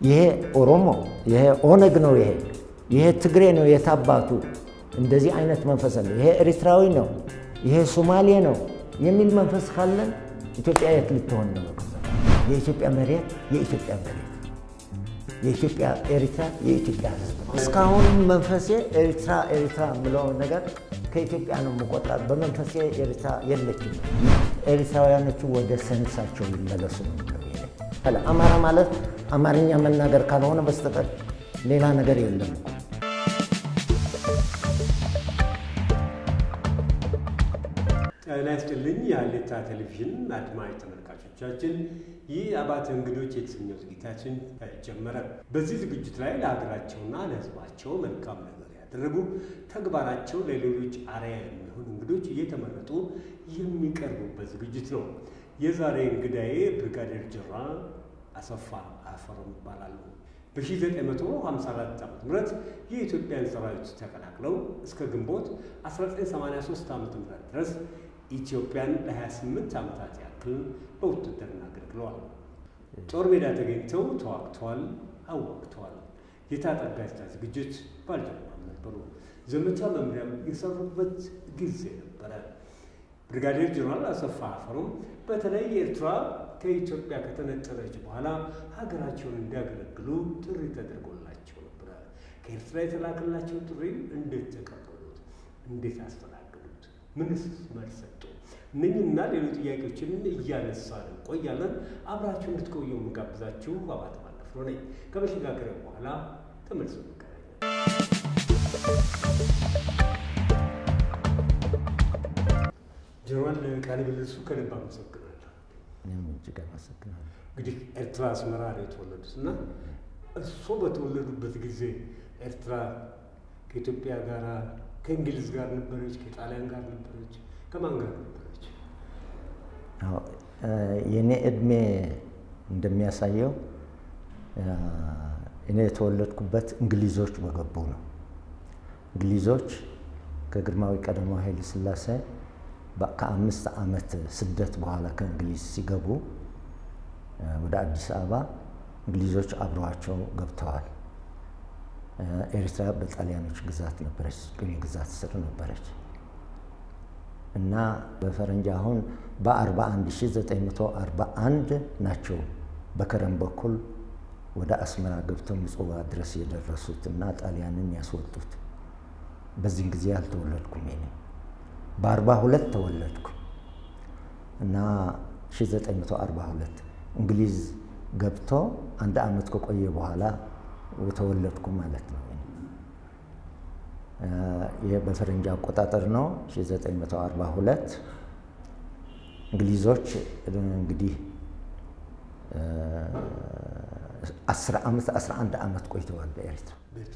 ይሄ ኦሮሞ፣ ይሄ ኦነግ ነው፣ ይሄ ይሄ ትግሬ ነው የታባቱ እንደዚህ አይነት መንፈስ አለ። ይሄ ኤሪትራዊ ነው፣ ይሄ ሶማሌ ነው የሚል መንፈስ ካለን ኢትዮጵያ የት ልትሆን ነው? የኢትዮጵያ መሬት የኢትዮጵያ መሬት፣ የኢትዮጵያ ኤሪትራ የኢትዮጵያ ሕዝብ ነው። እስካሁን መንፈሴ ኤሪትራ ኤሪትራ የምለው ነገር ከኢትዮጵያ ነው የምቆጥራት። በመንፈሴ ኤሪትራ የለችም። ኤሪትራውያኖቹ ወደ ሰንሳቸው ይመለሱ ነው ብለው አማራ ማለት አማርኛ መናገር ካልሆነ በስተቀር ሌላ ነገር የለም። ጤና ይስጥልኝ የሀሌታ ቴሌቪዥን አድማጭ ተመልካቾቻችን፣ ይህ አባተ እንግዶች የተሰኘው ዝግጅታችን ተጀመረ። በዚህ ዝግጅት ላይ ለሀገራቸውና ለሕዝባቸው መልካም ነገር ያደረጉ ተግባራቸው ለሌሎች አርአያ የሚሆኑ እንግዶች እየተመረጡ የሚቀርቡበት ዝግጅት ነው። የዛሬ እንግዳዬ ብርጋዴር ጀነራል አሰፋ አፈወርቅ ይባላሉ። በ1954 ዓ ም የኢትዮጵያን ሰራዊት ተቀላቅለው እስከ ግንቦት 1983 ዓ ም ድረስ ኢትዮጵያን ለ28 ዓመታት ያክል በውትድርና አገልግለዋል። ጦር ሜዳ ተገኝተው ተዋግተዋል፣ አዋግተዋል። የታጠቅ ጋዜጣ ዝግጅት ባልደረባም ነበሩ። ዘመቻ መምሪያም የሰሩበት ጊዜ ነበረ። ብሪጋዴር ጀነራል አሰፋ አፈወርቅ በተለይ ኤርትራ ከኢትዮጵያ ከተነጠለች በኋላ ሀገራቸውን እንዲያገለግሉ ጥሪ ተደርጎላቸው ነበረ። ከኤርትራ የተላከላቸው ጥሪ እንዴት ተቀበሉት? እንዴት አስተናገዱት? ምንስ መልስ ሰጡ? እነኝህና ሌሎች ጥያቄዎችን እያነሳን እንቆያለን። አብራችሁ እንድትቆዩ የምጋብዛችሁ አባተ ማለፍሮ ነኝ። ከመሸጋገሪያ በኋላ ተመልሶ እንገናኛለን። ጀነራል ቃለ ምልልሱ ከልብ አመሰግናለሁ። እኔም እጅግ አመሰግናለሁ። እንግዲህ ኤርትራ አስመራ ነው የተወለዱት እና እሱ በተወለዱበት ጊዜ ኤርትራ ከኢትዮጵያ ጋር ከእንግሊዝ ጋር ነበረች፣ ከጣሊያን ጋር ነበረች፣ ከማን ጋር ነበረች? የእኔ እድሜ እንደሚያሳየው እኔ የተወለድኩበት እንግሊዞች በገቡ ነው። እንግሊዞች ከግርማዊ ቀዳማዊ ኃይለ ሥላሴ ከአምስት ዓመት ስደት በኋላ ከእንግሊዝ ሲገቡ ወደ አዲስ አበባ እንግሊዞች አብረዋቸው ገብተዋል። ኤርትራ በጣሊያኖች ግዛት ነበረች፣ ቅኝ ግዛት ስር ነበረች እና በፈረንጅ አሁን በ41941 ናቸው በከረም በኩል ወደ አስመራ ገብተው ምጽዋ ድረስ የደረሱት እና ጣሊያንን ያስወጡት። በዚህን ጊዜ አልተወለድኩም እኔ በአርባ ሁለት ተወለድኩ እና 1942 እንግሊዝ ገብቶ አንድ ዓመት ከቆየ በኋላ ተወለድኩ ማለት ነው። ይህ በፈረንጅ አቆጣጠር ነው 1942። እንግሊዞች እንግዲህ 10 ዓመት 11 ዓመት ቆይተዋል በኤርትራ።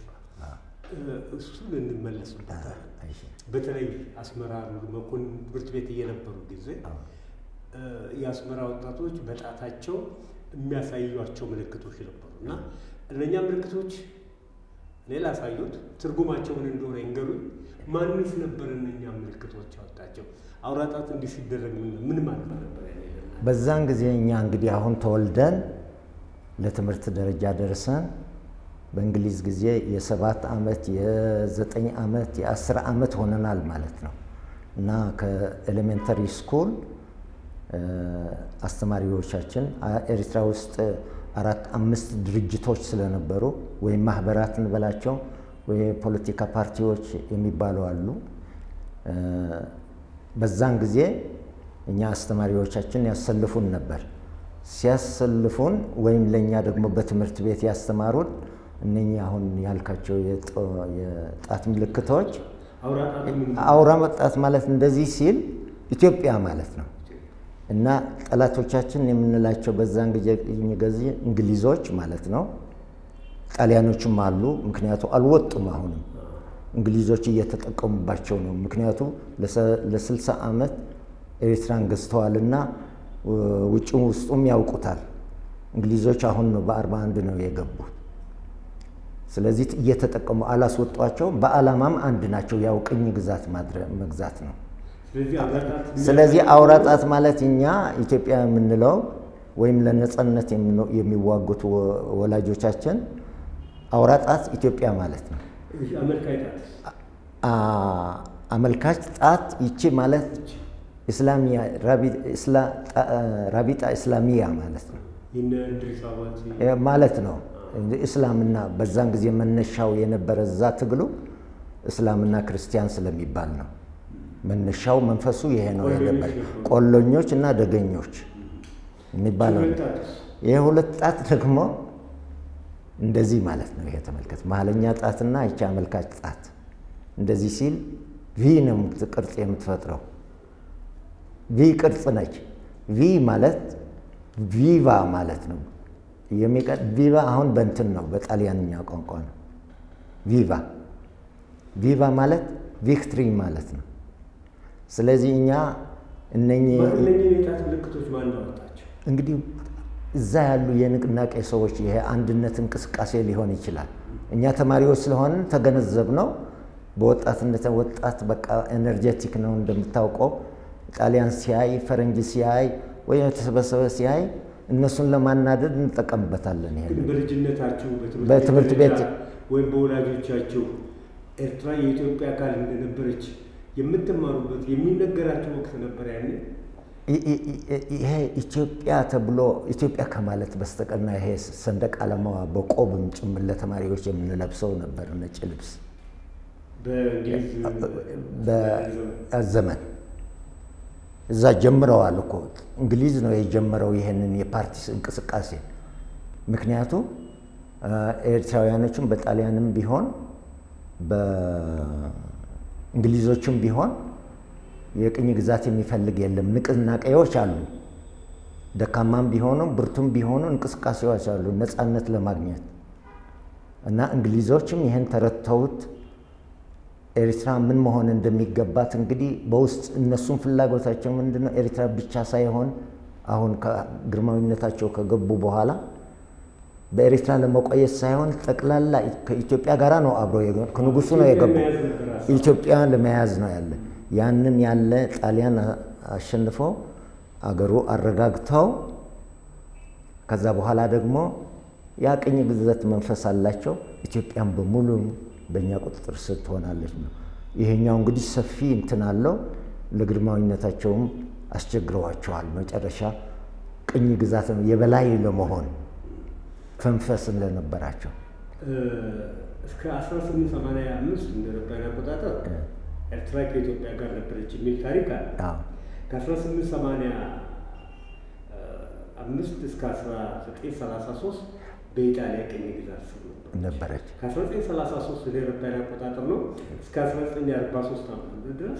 እሱን እንመለስበታል። በተለይ አስመራ መኮንን ትምህርት ቤት እየነበሩ ጊዜ የአስመራ ወጣቶች በጣታቸው የሚያሳዩቸው ምልክቶች ነበሩ እና እነኛ ምልክቶች እኔ ላሳዩት ትርጉማቸው ምን እንደሆነ ይንገሩኝ። ማንስ ነበር እነኛ ምልክቶች ያወጣቸው? አውራጣት እንዲህ ሲደረግ ምን ማለት ነበር? በዛን ጊዜ እኛ እንግዲህ አሁን ተወልደን ለትምህርት ደረጃ ደርሰን በእንግሊዝ ጊዜ የሰባት ዓመት የዘጠኝ ዓመት የአስር ዓመት ሆነናል ማለት ነው እና ከኤሌሜንተሪ ስኩል አስተማሪዎቻችን ኤርትራ ውስጥ አራት አምስት ድርጅቶች ስለነበሩ ወይም ማህበራት እንበላቸው ወይ የፖለቲካ ፓርቲዎች የሚባሉ አሉ። በዛን ጊዜ እኛ አስተማሪዎቻችን ያሰልፉን ነበር። ሲያሰልፉን ወይም ለእኛ ደግሞ በትምህርት ቤት ያስተማሩን እነኚህ አሁን ያልካቸው የጣት ምልክቶች አውራ መጣት ማለት እንደዚህ ሲል ኢትዮጵያ ማለት ነው እና ጠላቶቻችን የምንላቸው በዛን ጊዜ እንግሊዞች ማለት ነው። ጣሊያኖችም አሉ። ምክንያቱ አልወጡም። አሁንም እንግሊዞች እየተጠቀሙባቸው ነው። ምክንያቱ ለስልሳ ዓመት ኤርትራን ገዝተዋልና ውጭም ውስጡም ያውቁታል። እንግሊዞች አሁን ነው በአርባ አንድ ነው የገቡት። ስለዚህ እየተጠቀሙ አላስወጧቸውም። በዓላማም አንድ ናቸው። ያው ቅኝ ግዛት መግዛት ነው። ስለዚህ አውራጣት ማለት እኛ ኢትዮጵያ የምንለው ወይም ለነጻነት የሚዋጉት ወላጆቻችን አውራ ጣት ኢትዮጵያ ማለት ነው። አመልካች ጣት ይቺ ማለት ኢስላሚያ ራቢጣ ኢስላሚያ ማለት ነው ማለት ነው። እስላምና በዛን ጊዜ መነሻው የነበረ እዛ ትግሉ እስላምና ክርስቲያን ስለሚባል ነው። መነሻው መንፈሱ ይሄ ነው የነበረ ቆሎኞች እና ደገኞች የሚባለው ይሄ ሁለት ጣት ደግሞ እንደዚህ ማለት ነው። ይሄ ተመልከት፣ መሀለኛ ጣትና ይቺ አመልካች ጣት እንደዚህ ሲል ቪ ነው ቅርጽ የምትፈጥረው። ቪ ቅርጽ ነች። ቪ ማለት ቪቫ ማለት ነው። ቪቫ አሁን በእንትን ነው በጣሊያንኛ ቋንቋ ነው። ቪቫ ቪቫ ማለት ቪክትሪ ማለት ነው። ስለዚህ እኛ እነኚህ እንግዲህ እዛ ያሉ የንቅናቄ ሰዎች ይሄ አንድነት እንቅስቃሴ ሊሆን ይችላል። እኛ ተማሪዎች ስለሆንን ተገነዘብ ነው። በወጣትነት ወጣት በቃ ኤነርጀቲክ ነው እንደምታውቀው። ጣሊያን ሲያይ ፈረንጅ ሲያይ ወይም የተሰበሰበ ሲያይ እነሱን ለማናደድ እንጠቀምበታለን። ይሄ በልጅነታችሁ በትምህርት ቤት ወይም በወላጆቻችሁ ኤርትራ የኢትዮጵያ አካል እንደነበረች የምትማሩበት የሚነገራቸው ወቅት ነበር ያኔ። ይሄ ኢትዮጵያ ተብሎ ኢትዮጵያ ከማለት በስተቀርና ይሄ ሰንደቅ ዓላማዋ በቆብም ጭምር ለተማሪዎች የምንለብሰው ነበር ነጭ ልብስ በዘመን እዛ ጀምረዋል እኮ እንግሊዝ ነው የጀመረው ይሄንን የፓርቲ እንቅስቃሴ። ምክንያቱም ኤርትራውያኖችም በጣሊያንም ቢሆን በእንግሊዞችም ቢሆን የቅኝ ግዛት የሚፈልግ የለም። ንቅናቄዎች አሉ። ደካማም ቢሆኑ ብርቱም ቢሆኑ እንቅስቃሴዎች አሉ ነፃነት ለማግኘት እና እንግሊዞችም ይህን ተረድተውት ኤርትራ ምን መሆን እንደሚገባት እንግዲህ በውስጥ እነሱም ፍላጎታቸው ምንድን ነው? ኤርትራ ብቻ ሳይሆን አሁን ግርማዊነታቸው ከገቡ በኋላ በኤርትራ ለመቆየት ሳይሆን ጠቅላላ ከኢትዮጵያ ጋራ ነው አብሮ ከንጉሱ ነው የገቡ ኢትዮጵያ ለመያዝ ነው ያለ ያንን ያለ ጣሊያን አሸንፈው አገሩ አረጋግተው ከዛ በኋላ ደግሞ ያ ቅኝ ግዛት መንፈስ አላቸው። ኢትዮጵያን በሙሉ በእኛ ቁጥጥር ስር ትሆናለች ነው። ይሄኛው እንግዲህ ሰፊ እንትን አለው። ለግርማዊነታቸውም አስቸግረዋቸዋል። መጨረሻ ቅኝ ግዛት የበላይ ለመሆን ፈንፈስ እንደነበራቸው እስከ 1885 እንደ አውሮፓውያን አቆጣጠር ኤርትራ ከኢትዮጵያ ጋር ነበረች የሚል ታሪክ አለ። ከ1885 እስከ 1933 በኢጣሊያ ቅኝ ግዛት ስር ነበረች። ከ1933 እንደ አውሮፓውያን አቆጣጠር ነው እስከ 1943 ዓ.ም ድረስ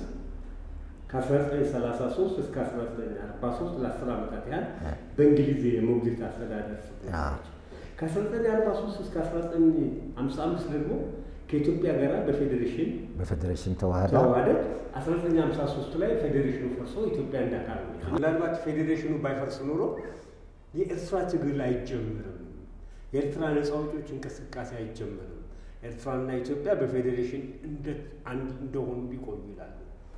ከ1933 እስከ 1943 ለ10 ዓመታት ያህል በእንግሊዝ የሞግዚት አስተዳደር ስር ከ1943 እስከ 1955 ደግሞ ከኢትዮጵያ ጋር በፌዴሬሽን በፌዴሬሽን ተዋህዳ ተዋህደት 1953 ላይ ፌዴሬሽኑ ፈርሶ ኢትዮጵያ እንዳካል ነው። ምናልባት ፌዴሬሽኑ ባይፈርስ ኖሮ የኤርትራ ትግል አይጀምርም፣ የኤርትራ ነፃ አውጪዎች እንቅስቃሴ አይጀምርም። ኤርትራና ኢትዮጵያ በፌዴሬሽን እንደ አንድ እንደሆኑ ሊቆዩ ይላሉ።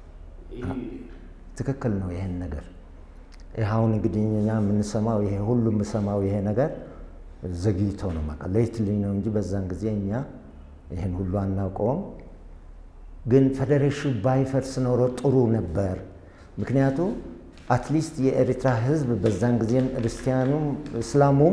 ትክክል ነው። ይሄን ነገር ይህ አሁን እንግዲህ እኛ የምንሰማው ይሄ ሁሉ የምሰማው ይሄ ነገር ዘግይቶ ነው ማቃ ሌትሊ ነው እንጂ በዛን ጊዜ እኛ ይህን ሁሉ አናውቀውም። ግን ፌዴሬሽኑ ባይፈርስ ኖሮ ጥሩ ነበር። ምክንያቱም አትሊስት የኤርትራ ሕዝብ በዛን ጊዜም ክርስቲያኑም እስላሙም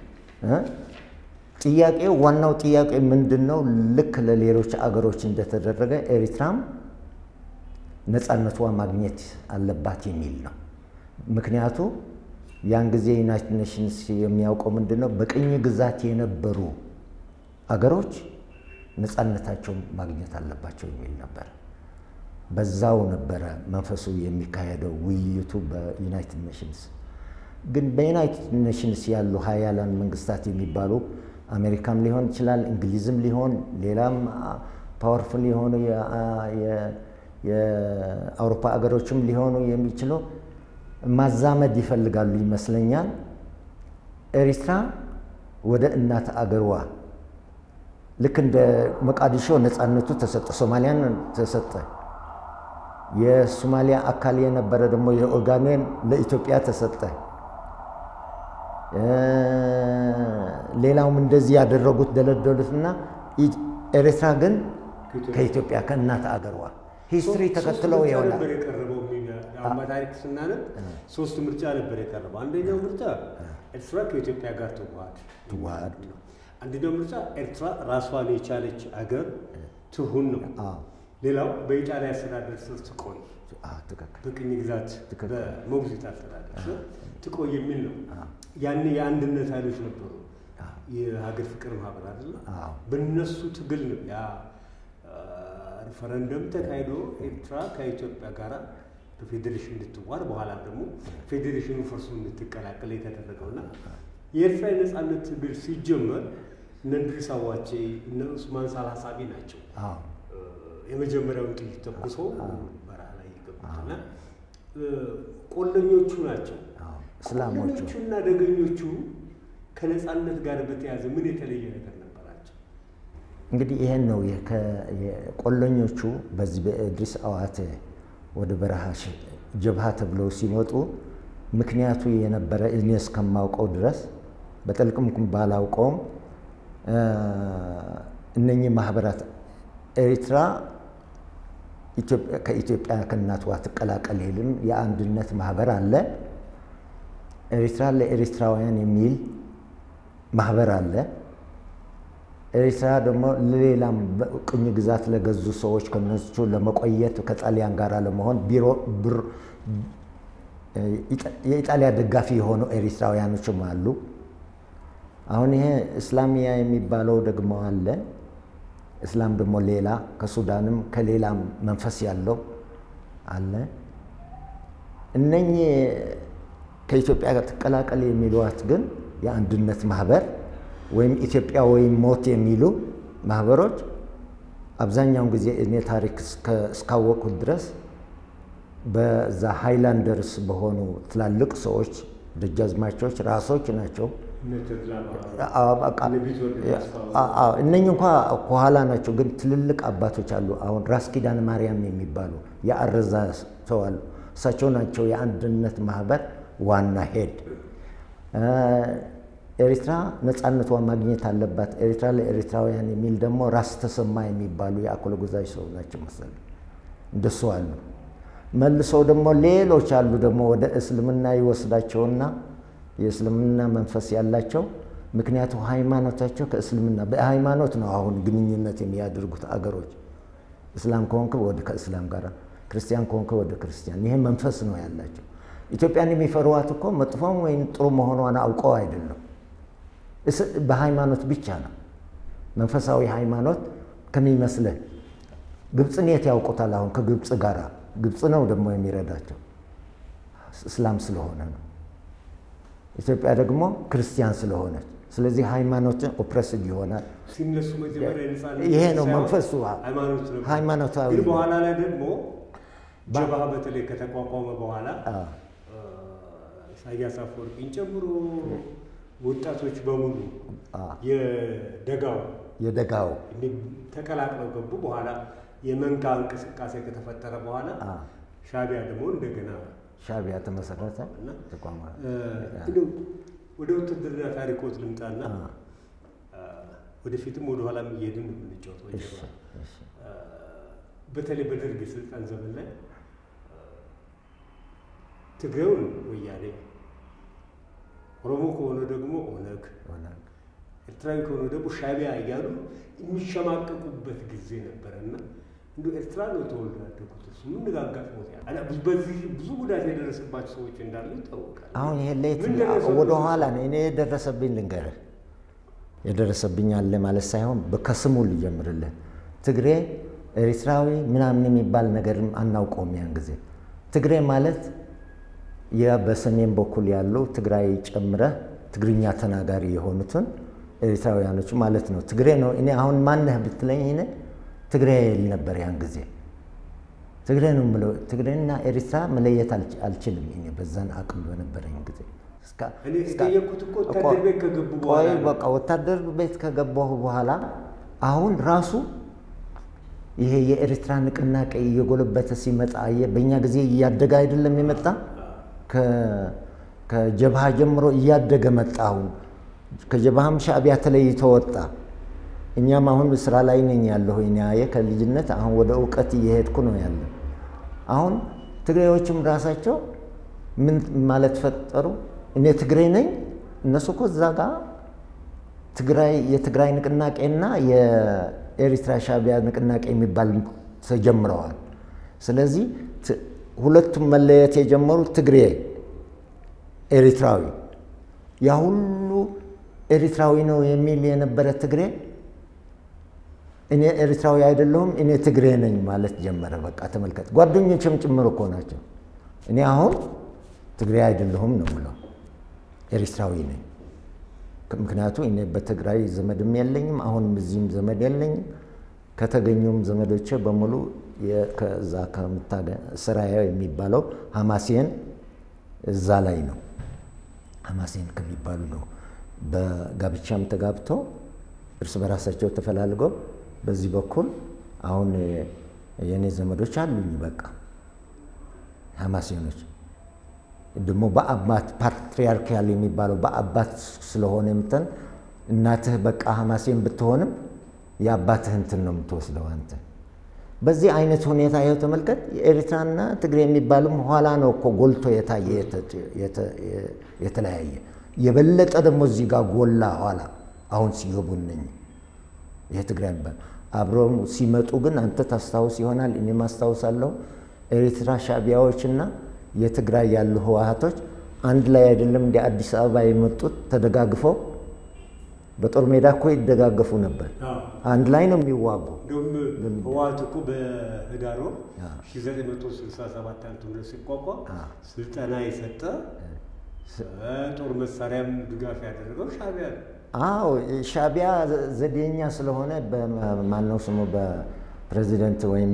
ጥያቄው ዋናው ጥያቄ ምንድን ነው? ልክ ለሌሎች አገሮች እንደተደረገ ኤርትራም ነፃነቷ ማግኘት አለባት የሚል ነው። ምክንያቱ ያን ጊዜ ዩናይትድ ኔሽንስ የሚያውቀው ምንድን ነው? በቅኝ ግዛት የነበሩ አገሮች ነፃነታቸው ማግኘት አለባቸው የሚል ነበር። በዛው ነበረ መንፈሱ የሚካሄደው ውይይቱ በዩናይትድ ኔሽንስ። ግን በዩናይትድ ኔሽንስ ያሉ ሀያላን መንግስታት የሚባሉ አሜሪካም ሊሆን ይችላል፣ እንግሊዝም ሊሆን ሌላም ፓወርፉል የሆኑ የአውሮፓ አገሮችም ሊሆኑ የሚችሉ ማዛመድ ይፈልጋሉ ይመስለኛል። ኤሪትራ ወደ እናት አገርዋ ልክ እንደ መቃዲሾ ነፃነቱ ተሰጠ፣ ሶማሊያን ተሰጠ። የሶማሊያ አካል የነበረ ደግሞ የኦጋሜን ለኢትዮጵያ ተሰጠ። ሌላውም እንደዚህ ያደረጉት ደለደሉትና ኤርትራ ግን ከኢትዮጵያ ከእናት አገሯ ሂስትሪ ተከትለው ይሆናል። ነበር የቀረበው አሁን በታሪክ ስናነብ ሶስት ምርጫ ነበር የቀረበው። አንደኛው ምርጫ ኤርትራ ከኢትዮጵያ ጋር ትዋሃድ ትዋሃድ ነው። አንደኛው ምርጫ ኤርትራ ራሷን የቻለች አገር ትሁን ነው። ሌላው በኢጣሊያ አስተዳደር ስር ትቆይ፣ በቅኝ ግዛት በሞግዚት አስተዳደር ስር ትቆይ የሚል ነው። ያኔ የአንድነት ኃይሎች ነበሩ፣ የሀገር ፍቅር ማህበር አይደለ? በእነሱ ትግል ነው ያ ሪፈረንደም ተካሂዶ ኤርትራ ከኢትዮጵያ ጋር በፌዴሬሽን እንድትዋር በኋላም ደግሞ ፌዴሬሽኑ ፈርሶ እንድትቀላቀል የተደረገውና የኤርትራ የነፃነት ትግል ሲጀመር እነ እንድሪስ አዋቼ እነ ኡስማን ሳልሀሳቢ ናቸው የመጀመሪያውን ጥይት ተኩሶ በረሃ ላይ የገቡትና ቆለኞቹ ናቸው። እስላሞቹ እና ደገኞቹ ከነፃነት ጋር በተያያዘ ምን የተለየ ነገር ነበራቸው? እንግዲህ ይሄን ነው ቆለኞቹ በዚህ በኢድሪስ አዋቴ ወደ በረሃ ጀብሃ ተብለው ሲመጡ ምክንያቱ የነበረ እኔ እስከማውቀው ድረስ በጥልቅም ባላውቀውም እነኚህ ማህበራት ኤርትራ ከኢትዮጵያ ከእናትዋ ትቀላቀል ይልም የአንድነት ማህበር አለ። ኤርትራ ለኤርትራውያን የሚል ማህበር አለ። ኤርትራ ደግሞ ለሌላም ቅኝ ግዛት ለገዙ ሰዎች ከነሱ ለመቆየት ከጣሊያን ጋር ለመሆን ቢሮ ብር የኢጣሊያ ደጋፊ የሆኑ ኤርትራውያኖችም አሉ። አሁን ይሄ እስላሚያ የሚባለው ደግሞ አለ። እስላም ደግሞ ሌላ ከሱዳንም ከሌላም መንፈስ ያለው አለ። እነኚህ ከኢትዮጵያ ጋር ትቀላቀል የሚሏት ግን የአንድነት ማህበር ወይም ኢትዮጵያ ወይም ሞት የሚሉ ማህበሮች አብዛኛውን ጊዜ እኔ ታሪክ እስካወቅሁት ድረስ በዛ ሃይላንደርስ በሆኑ ትላልቅ ሰዎች ደጃዝማቾች ራሶች ናቸው። እነኝ እንኳ ከኋላ ናቸው፣ ግን ትልልቅ አባቶች አሉ። አሁን ራስ ኪዳነ ማርያም የሚባሉ የአረዛ ሰው አሉ። እሳቸው ናቸው የአንድነት ማህበር ዋና ሄድ። ኤርትራ ነፃነቷን ማግኘት አለባት፣ ኤርትራ ለኤርትራውያን የሚል ደግሞ ራስ ተሰማ የሚባሉ የአኮለ ጎዛዥ ሰው ናቸው መሰለኝ፣ እንደሱ አሉ። መልሰው ደግሞ ሌሎች አሉ ደግሞ ወደ እስልምና ይወስዳቸውና የእስልምና መንፈስ ያላቸው ምክንያቱ ሃይማኖታቸው ከእስልምና በሃይማኖት ነው አሁን ግንኙነት የሚያደርጉት አገሮች። እስላም ከሆንክ ወደ ከእስላም ጋር፣ ክርስቲያን ከሆንክ ወደ ክርስቲያን። ይሄ መንፈስ ነው ያላቸው። ኢትዮጵያን የሚፈሩዋት እኮ መጥፎም ወይም ጥሩ መሆኗን አውቀው አይደለም፣ በሃይማኖት ብቻ ነው። መንፈሳዊ ሃይማኖት ከሚመስልህ ግብፅን የት ያውቁታል? አሁን ከግብፅ ጋር ግብፅ ነው ደግሞ የሚረዳቸው እስላም ስለሆነ ነው። ኢትዮጵያ ደግሞ ክርስቲያን ስለሆነች፣ ስለዚህ ሃይማኖትን ኦፕሬስድ ይሆናል። ሲነሱ መጀመሪያ ነፃነት ይሄ ነው ሳይሆን መንፈሱ። ሃይማኖት ነበር። ሃይማኖታዊ ግን በኋላ ላይ ደግሞ ጀብሃ በተለይ ከተቋቋመ በኋላ አዎ። ኢሳያስ አፈወርቂን ጨምሮ ወጣቶች በሙሉ አዎ። የደጋው የደጋው እንዲህ ተቀላቅለው ገቡ። በኋላ የመንጋ እንቅስቃሴ ከተፈጠረ በኋላ አዎ። ሻዕቢያ ደግሞ እንደገና ሻዕቢያ ተመሰረተ እና ተቋማ እ፣ እንደው ወደ ውትድርና ታሪኮት ልምጣና አዎ። እ፣ ወደፊትም ወደኋላም እየሄድን ነው የምንጫወተው እሺ፣ ጀብሃ እሺ። በተለይ በደርግ የስልጣን ዘመን ላይ ትግሬውን ወያኔ፣ ኦሮሞ ከሆነ ደግሞ ኦነግ፣ ሆነ። ኤርትራዊ ከሆነ ደግሞ ሻዕቢያ እያሉ የሚሸማቀቁበት ጊዜ ነበረ እና እንዲ ኤርትራ ነው ተወልዶ ያደጉት እሱ ምን አጋጥሞት ያ እና ብዙ- በዚህ ብዙ ጉዳት የደረሰባቸው ሰዎች እንዳሉ ይታወቃል። አሁን ይሄ ለየት ምን ደረሰብህ? ወደ ኋላ ነው እኔ የደረሰብኝ ልንገርህ። የደረሰብኝ አለ ማለት ሳይሆን ከስሙ ልጀምርልህ። ትግሬ ኤርትራዊ ምናምን የሚባል ነገርም አናውቀውም ያን ጊዜ። ትግሬ ማለት ያ በሰሜን በኩል ያሉ ትግራይ ጨምረህ ትግርኛ ተናጋሪ የሆኑትን ኤርትራውያኖች ማለት ነው። ትግሬ ነው። እኔ አሁን ማነህ ብትለኝ እኔ ትግሬ ይል ነበር ያን ጊዜ ትግሬ ነው የምለው። ትግሬና ኤርትራ መለየት አልች- አልችልም እኔ በዛን አቅም በነበረኝ ጊዜ እስካ- እኔ እስካ- የጠየቅኩት እኮ ወታደር ቤት ከገቡ በኋላ ቆይ ነው። በቃ ወታደር ቤት ከገባሁ በኋላ አሁን ራሱ ይሄ የኤርትራ ንቅናቄ እየጎለበተ ሲመጣ አየህ፣ በእኛ ጊዜ እያደገ አይደለም የመጣ ከጀብሃ ጀምሮ እያደገ መጣ። አሁን ከጀብሃም ሻዕቢያ ተለይቶ ወጣ። እኛም አሁን ስራ ላይ ነኝ ያለሁ ኔያየ ከልጅነት አሁን ወደ እውቀት እየሄድኩ ነው ያለ። አሁን ትግሬዎችም ራሳቸው ምን ማለት ፈጠሩ? እኔ ትግሬ ነኝ፣ እነሱ እኮ እዛ ጋ ትግራይ የትግራይ ንቅናቄና የኤሪትራ ሻዕቢያ ንቅናቄ የሚባል ተጀምረዋል። ስለዚህ ሁለቱም መለየት የጀመሩት ትግሬ ኤሪትራዊ ያ ሁሉ ኤሪትራዊ ነው የሚል የነበረ ትግሬ እኔ ኤሪትራዊ አይደለሁም እኔ ትግሬ ነኝ ማለት ጀመረ። በቃ ተመልከት፣ ጓደኞችም ጭምር እኮ ናቸው። እኔ አሁን ትግሬ አይደለሁም ነው የምለው፣ ኤሪትራዊ ነኝ። ምክንያቱ እኔ በትግራይ ዘመድም የለኝም፣ አሁንም እዚህም ዘመድ የለኝም። ከተገኙም ዘመዶቼ በሙሉ ከዛ ስራዬ የሚባለው ሀማሴን እዛ ላይ ነው። ሀማሴን ከሚባሉ ነው። በጋብቻም ተጋብተው እርስ በራሳቸው ተፈላልገው በዚህ በኩል አሁን የእኔ ዘመዶች አሉኝ። በቃ ሀማሴኖች ደግሞ በአባት ፓትሪያርኪያል የሚባለው በአባት ስለሆነ የምተን እናትህ በቃ ሀማሴን ብትሆንም የአባትህ እንትን ነው የምትወስደው አንተ። በዚህ አይነት ሁኔታ ይኸው ተመልከት። የኤርትራና ትግሬ የሚባልም ኋላ ነው እኮ ጎልቶ የታየ የተለያየ የበለጠ ደግሞ እዚህ ጋር ጎላ ኋላ አሁን ሲገቡ እነኝ ይሄ ትግራይ የሚባል አብረው ሲመጡ ግን አንተ ታስታውስ ይሆናል እኔም አስታውሳለሁ። ኤርትራ ሻዕቢያዎችና የትግራይ ያሉ ህወሓቶች አንድ ላይ አይደለም እንደ አዲስ አበባ የመጡት ተደጋግፈው በጦር ሜዳ እኮ ይደጋገፉ ነበር። አንድ ላይ ነው የሚዋጉ። እንደውም ህወሓት እኮ በህዳር ወር 1967 ዓመተ ምህረት ሲቋቋም ስልጠና የሰጠ ጦር መሳሪያም ድጋፍ ያደረገው ሻዕቢያ ነው። አዎ ሻዕቢያ ዘዴኛ ስለሆነ በማነው ስሙ በፕሬዚደንት ወይም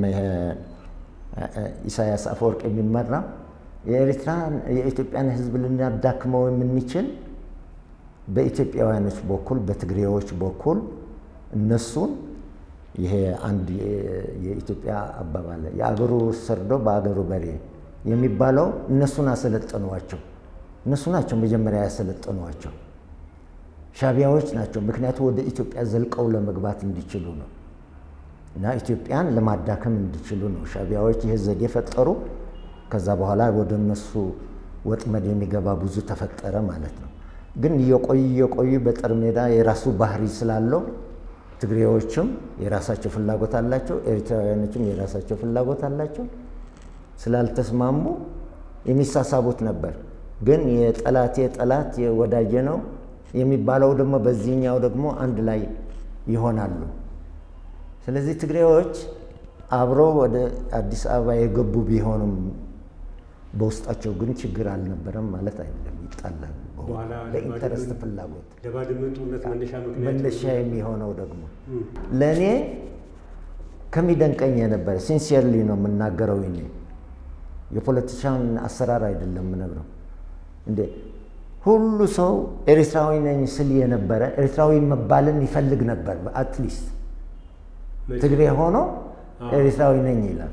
ኢሳያስ አፈወርቅ የሚመራ የኤርትራን የኢትዮጵያን ህዝብ ልናዳክመው የምንችል በኢትዮጵያውያኖች በኩል በትግሬዎች በኩል እነሱን ይሄ አንድ የኢትዮጵያ አባባል የአገሩ ሰርዶ በአገሩ በሬ የሚባለው እነሱን አሰለጠኗቸው። እነሱ ናቸው መጀመሪያ ያሰለጠኗቸው። ሻዕቢያዎች ናቸው። ምክንያቱም ወደ ኢትዮጵያ ዘልቀው ለመግባት እንዲችሉ ነው እና ኢትዮጵያን ለማዳከም እንዲችሉ ነው ሻዕቢያዎች ይህ ዘዴ ፈጠሩ። ከዛ በኋላ ወደ እነሱ ወጥመድ የሚገባ ብዙ ተፈጠረ ማለት ነው። ግን እየቆዩ እየቆዩ በጦር ሜዳ የራሱ ባህሪ ስላለው ትግሬዎችም የራሳቸው ፍላጎት አላቸው፣ ኤርትራውያኖችም የራሳቸው ፍላጎት አላቸው። ስላልተስማሙ የሚሳሳቡት ነበር። ግን የጠላቴ ጠላት የወዳጄ ነው የሚባለው ደግሞ በዚህኛው ደግሞ አንድ ላይ ይሆናሉ። ስለዚህ ትግሬዎች አብረው ወደ አዲስ አበባ የገቡ ቢሆኑም በውስጣቸው ግን ችግር አልነበረም ማለት አይደለም። ይጣላሉ ለኢንተረስት ፍላጎት ለባድመ ጦርነት መነሻ ምክንያት መነሻ የሚሆነው ደግሞ ለእኔ ከሚደንቀኝ የነበረ ሲንሲየርሊ ነው የምናገረው። እኔ የፖለቲሻን አሰራር አይደለም የምነግረው። እንዴ ሁሉ ሰው ኤርትራዊ ነኝ ስል የነበረ ኤርትራዊ መባልን ይፈልግ ነበር። አትሊስት ትግሬ ሆኖ ኤርትራዊ ነኝ ይላል።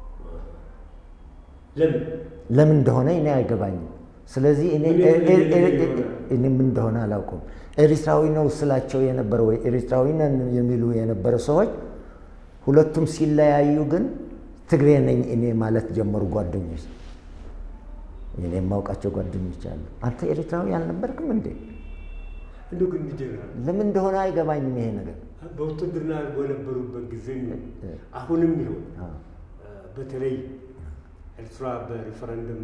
ለምን ለምን እንደሆነ እኔ አይገባኝም። ስለዚህ እኔ ምን እንደሆነ አላውቅም። ኤርትራዊ ነው ስላቸው የነበረ ወይ ኤርትራዊ ነን የሚሉ የነበረ ሰዎች ሁለቱም ሲለያዩ ግን ትግሬ ነኝ እኔ ማለት ጀመሩ። ጓደኞች እኔ የማውቃቸው ጓደኞች አሉ። አንተ ኤርትራዊ አልነበርክም እንዴ? እንደ ግን ጀነራል ለምን እንደሆነ አይገባኝም ይሄ ነገር። በውትድርና በነበሩበት ጊዜ አሁንም ይሁን በተለይ ኤርትራ በሪፈረንደም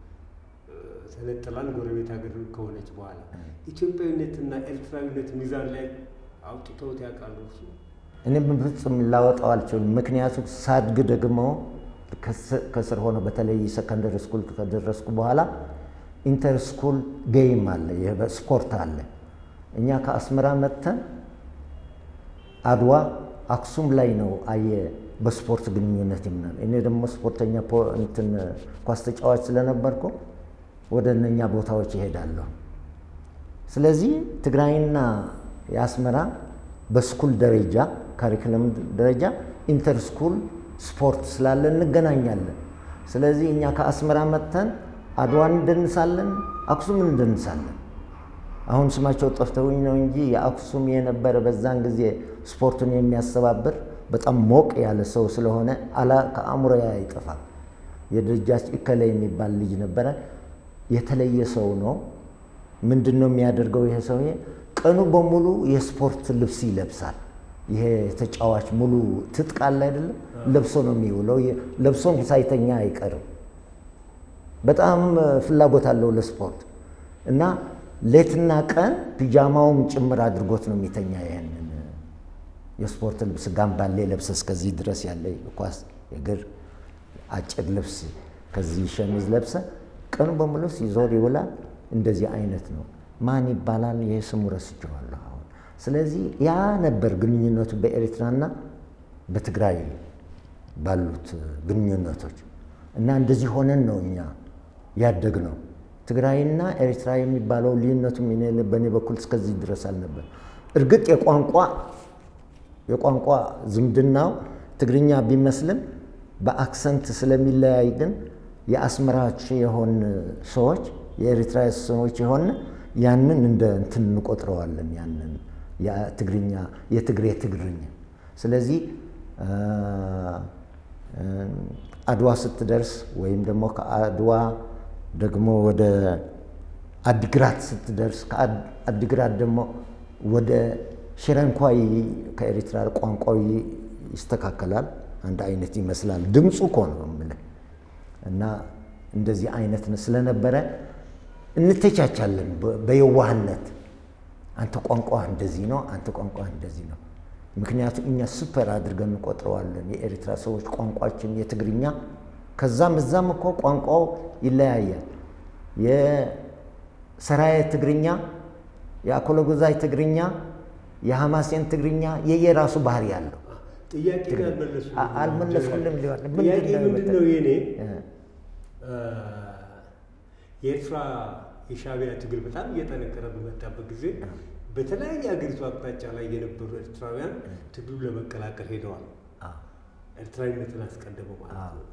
ተነጥላን ጎረቤት ሀገር ከሆነች በኋላ ኢትዮጵያዊነትና ኤርትራዊነት ሚዛን ላይ አውጥተውት ያውቃሉ? እሱ እኔ በፍጹም ላወጣው አልችልም። ምክንያቱም ሳድግ ደግሞ ከስር ሆነ በተለይ ሰከንደሪ ስኩል ከደረስኩ በኋላ ኢንተር ስኩል ጌይም አለ፣ ስፖርት አለ። እኛ ከአስመራ መጥተን አድዋ አክሱም ላይ ነው አየ በስፖርት ግንኙነት ይምናል። እኔ ደግሞ ስፖርተኛ እንትን ኳስ ተጫዋች ስለነበርኩ ወደ እነኛ ቦታዎች ይሄዳለሁ። ስለዚህ ትግራይና የአስመራ በስኩል ደረጃ ካሪክለም ደረጃ ኢንተር ስኩል ስፖርት ስላለ እንገናኛለን። ስለዚህ እኛ ከአስመራ መጥተን አድዋን እንደንሳለን፣ አክሱም እንደንሳለን። አሁን ስማቸው ጠፍተውኝ ነው እንጂ የአክሱም የነበረ በዛን ጊዜ ስፖርቱን የሚያስተባብር በጣም ሞቅ ያለ ሰው ስለሆነ አላ ከአእምሮ አይጠፋም። የደጃች እከለ የሚባል ልጅ ነበረ። የተለየ ሰው ነው። ምንድን ነው የሚያደርገው ይሄ ሰውዬ? ቀኑ በሙሉ የስፖርት ልብስ ይለብሳል። ይሄ ተጫዋች ሙሉ ትጥቅ አለ አይደለም፣ ለብሶ ነው የሚውለው። ለብሶም ሳይተኛ አይቀርም። በጣም ፍላጎት አለው ለስፖርት እና ሌትና ቀን ፒጃማውም ጭምር አድርጎት ነው የሚተኛ። ይሄንን የስፖርት ልብስ ጋምባሌ ለብሰ እስከዚህ ድረስ ያለ ኳስ የእግር አጭር ልብስ ከዚህ ሸሚዝ ለብሰ ቀኑ በሙሉ ሲዞር ይውላል። እንደዚህ አይነት ነው። ማን ይባላል? ይሄ ስሙ ረስቼዋለሁ አሁን። ስለዚህ ያ ነበር ግንኙነቱ በኤርትራና በትግራይ ባሉት ግንኙነቶች እና እንደዚህ ሆነን ነው እኛ ያደግ ነው። ትግራይና ኤርትራ የሚባለው ልዩነቱ በእኔ በኩል እስከዚህ ድረስ አልነበር። እርግጥ የቋንቋ የቋንቋ ዝምድናው ትግርኛ ቢመስልም በአክሰንት ስለሚለያይ ግን የአስመራች የሆን ሰዎች የኤርትራ ሰዎች የሆን ያንን እንደ እንትን እንቆጥረዋለን። ያንን የትግርኛ የትግሬ ትግርኛ። ስለዚህ አድዋ ስትደርስ ወይም ደግሞ ከአድዋ ደግሞ ወደ አዲግራት ስትደርስ ከአዲግራት ደግሞ ወደ ሽረንኳይ ከኤርትራ ቋንቋዊ ይስተካከላል። አንድ አይነት ይመስላል። ድምፁ እኮ ነው የምልህ እና እንደዚህ አይነት ስለነበረ እንተቻቻለን በየዋህነት። አንተ ቋንቋ እንደዚህ ነው፣ አንተ ቋንቋ እንደዚህ ነው። ምክንያቱም እኛ ሱፐር አድርገን እንቆጥረዋለን የኤርትራ ሰዎች ቋንቋችን የትግርኛ ከዛም እዛም እኮ ቋንቋው ይለያያል። የሰራየ ትግርኛ፣ የአኮለጎዛይ ትግርኛ፣ የሐማሴን ትግርኛ የየራሱ ባህሪ ያለው ጥያቄ አልመለስኩልም ሊሆን ጥያቄ ምንድን ነው የኔ የኤርትራ የሻዕቢያ ትግል በጣም እየጠነከረ በመጣበት ጊዜ በተለያየ ሀገሪቱ አቅጣጫ ላይ የነበሩ ኤርትራውያን ትግሉ ለመቀላቀል ሄደዋል። ኤርትራዊነትን አስቀድመው ማለት ነው።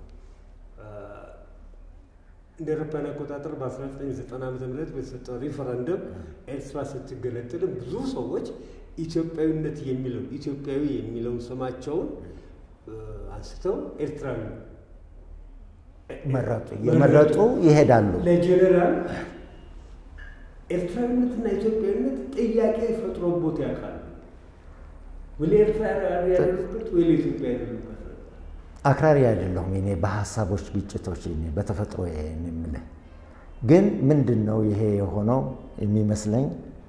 እንደ አውሮፓውያን አቆጣጠር በ1990 ዓ ም በተሰጠው ሪፈረንደም ኤርትራ ስትገለጥልም ብዙ ሰዎች ኢትዮጵያዊነት የሚለው ኢትዮጵያዊ የሚለውን ስማቸውን አንስተው ኤርትራዊ መረጡ የመረጡ ይሄዳሉ። ለጀኔራል ኤርትራዊነትና ኢትዮጵያዊነት ጥያቄ ፈጥሮቦት ያውቃሉ። ወይ ኤርትራ ያደሉበት ወይ ለኢትዮጵያ ያደሉበት አክራሪ አይደለሁም እኔ በሀሳቦች ግጭቶች እኔ በተፈጥሮ የምልህ ግን ምንድን ነው ይሄ የሆነው የሚመስለኝ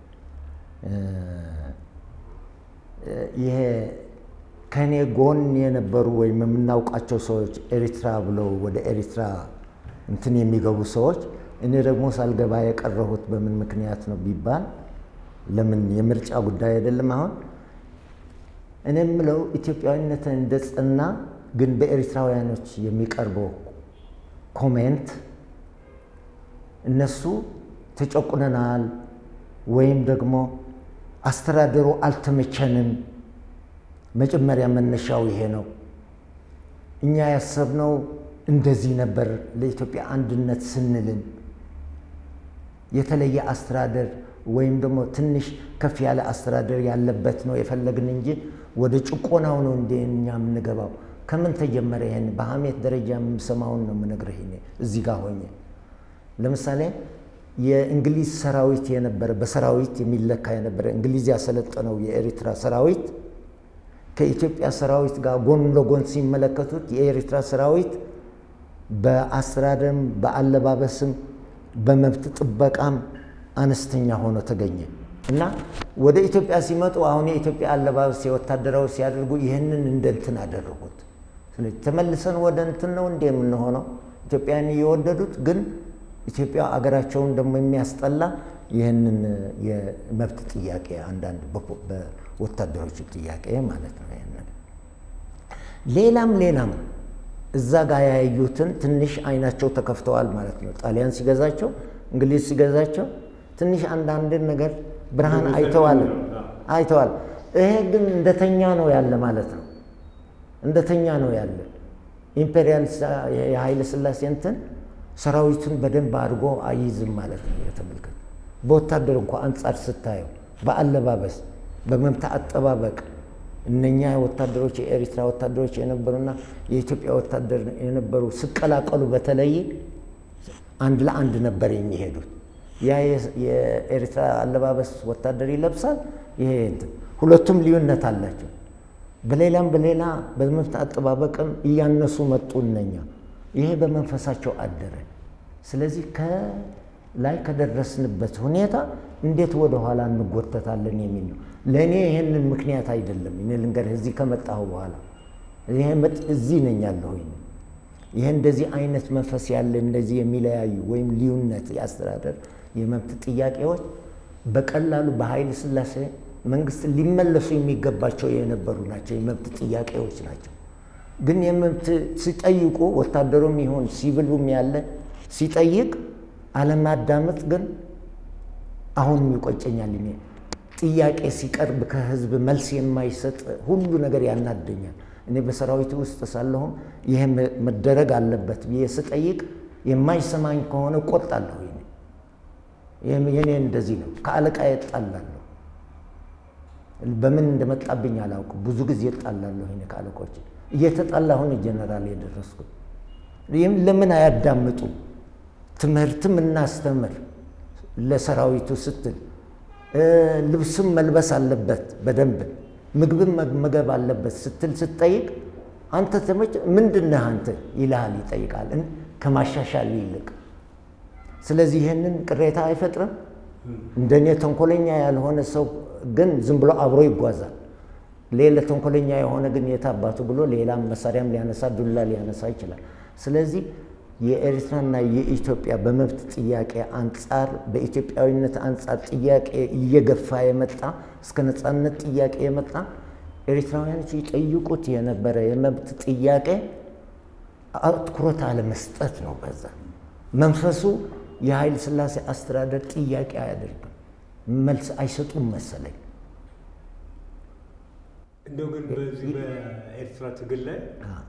ይሄ ከእኔ ጎን የነበሩ ወይም የምናውቃቸው ሰዎች ኤሪትራ ብለው ወደ ኤሪትራ እንትን የሚገቡ ሰዎች እኔ ደግሞ ሳልገባ የቀረሁት በምን ምክንያት ነው ቢባል ለምን የምርጫ ጉዳይ አይደለም። አሁን እኔ የምለው ኢትዮጵያዊነትን እንደ ጸና ግን በኤሪትራውያኖች የሚቀርበው ኮሜንት እነሱ ተጨቁነናል ወይም ደግሞ አስተዳደሩ አልተመቸንም። መጀመሪያ መነሻው ይሄ ነው። እኛ ያሰብነው እንደዚህ ነበር። ለኢትዮጵያ አንድነት ስንልን የተለየ አስተዳደር ወይም ደግሞ ትንሽ ከፍ ያለ አስተዳደር ያለበት ነው የፈለግን እንጂ ወደ ጭቆናው ነው እንደ እኛ የምንገባው። ከምን ተጀመረ? ይሄን በሀሜት ደረጃ የምሰማውን ነው የምነግርህ እኔ እዚህ ጋር ሆኜ ለምሳሌ የእንግሊዝ ሰራዊት የነበረ በሰራዊት የሚለካ የነበረ እንግሊዝ ያሰለጠነው የኤሪትራ ሰራዊት ከኢትዮጵያ ሰራዊት ጋር ጎን ለጎን ሲመለከቱት የኤሪትራ ሰራዊት በአስተዳደርም በአለባበስም በመብት ጥበቃም አነስተኛ ሆኖ ተገኘ እና ወደ ኢትዮጵያ ሲመጡ አሁን የኢትዮጵያ አለባበስ የወታደራዊ ሲያደርጉ ይህንን እንደ እንትን አደረጉት። ስለዚህ ተመልሰን ወደ እንትን ነው እንደ የምንሆነው ኢትዮጵያን እየወደዱት ግን ኢትዮጵያ አገራቸውን ደግሞ የሚያስጠላ ይህንን የመብት ጥያቄ አንዳንድ በወታደሮቹ ጥያቄ ማለት ነው። ይህንን ሌላም ሌላም እዛ ጋር ያዩትን ትንሽ አይናቸው ተከፍተዋል ማለት ነው። ጣሊያን ሲገዛቸው፣ እንግሊዝ ሲገዛቸው ትንሽ አንዳንድ ነገር ብርሃን አይተዋል አይተዋል። ይሄ ግን እንደተኛ ነው ያለ ማለት ነው። እንደተኛ ነው ያለ ኢምፔሪያል የኃይለ ሥላሴ እንትን ሰራዊቱን በደንብ አድርጎ አይይዝም ማለት ነው። የተመልከት በወታደር እንኳ አንጻር ስታየው በአለባበስ በመምታ አጠባበቅ እነኛ ወታደሮች የኤሪትራ ወታደሮች የነበሩና የኢትዮጵያ ወታደር የነበሩ ሲቀላቀሉ በተለይ አንድ ለአንድ ነበር የሚሄዱት። ያ የኤሪትራ አለባበስ ወታደር ይለብሳል፣ ይሄ እንትን ሁለቱም ልዩነት አላቸው። በሌላም በሌላ በመብት አጠባበቅም እያነሱ መጡ እነኛ። ይሄ በመንፈሳቸው አደረ። ስለዚህ ከላይ ከደረስንበት ሁኔታ እንዴት ወደ ኋላ እንጎተታለን የሚል ነው። ለእኔ ይህንን ምክንያት አይደለም። እኔ ልንገርህ፣ እዚህ ከመጣሁ በኋላ ይሄ እዚህ ነኝ ያለሁኝ። ይህ እንደዚህ አይነት መንፈስ ያለ እንደዚህ የሚለያዩ ወይም ልዩነት የአስተዳደር የመብት ጥያቄዎች በቀላሉ በኃይለ ሥላሴ መንግስት ሊመለሱ የሚገባቸው የነበሩ ናቸው። የመብት ጥያቄዎች ናቸው። ግን የመብት ሲጠይቁ ወታደሩም ይሁን ሲቪሉም ያለ ሲጠይቅ አለማዳመጥ ግን አሁንም ይቆጨኛል። እኔ ጥያቄ ሲቀርብ ከህዝብ መልስ የማይሰጥ ሁሉ ነገር ያናደኛል። እኔ በሰራዊቱ ውስጥ ሳለሁም ይሄ መደረግ አለበት ብዬ ስጠይቅ የማይሰማኝ ከሆነ ቆጣለሁ። የኔ እንደዚህ ነው። ከአለቃ እጣላለሁ። በምን እንደመጣብኝ አላውቅም። ብዙ ጊዜ እጣላለሁ እኔ ከአለቆች እየተጣላሁን ጀነራል የደረስኩት። ይህም ለምን አያዳምጡ? ትምህርትም እናስተምር ለሰራዊቱ ስትል ልብስም መልበስ አለበት በደንብ ምግብም መመገብ አለበት ስትል ስትጠይቅ አንተ ተመች ምንድነህ አንተ ይልሃል፣ ይጠይቃል ከማሻሻል ይልቅ። ስለዚህ ይህንን ቅሬታ አይፈጥርም። እንደኔ ተንኮለኛ ያልሆነ ሰው ግን ዝም ብሎ አብሮ ይጓዛል። ሌላ ተንኮለኛ የሆነ ግን የታባቱ ብሎ ሌላም መሳሪያም ሊያነሳ ዱላ ሊያነሳ ይችላል። ስለዚህ የኤርትራና የኢትዮጵያ በመብት ጥያቄ አንጻር በኢትዮጵያዊነት አንጻር ጥያቄ እየገፋ የመጣ እስከ ነፃነት ጥያቄ የመጣ ኤርትራውያኖች ይጠይቁት የነበረ የመብት ጥያቄ አትኩሮት አለመስጠት ነው። በዛ መንፈሱ የኃይለ ሥላሴ አስተዳደር ጥያቄ አያደርግም፣ መልስ አይሰጡም መሰለኝ። እንደው ግን በዚህ በኤርትራ ትግል ላይ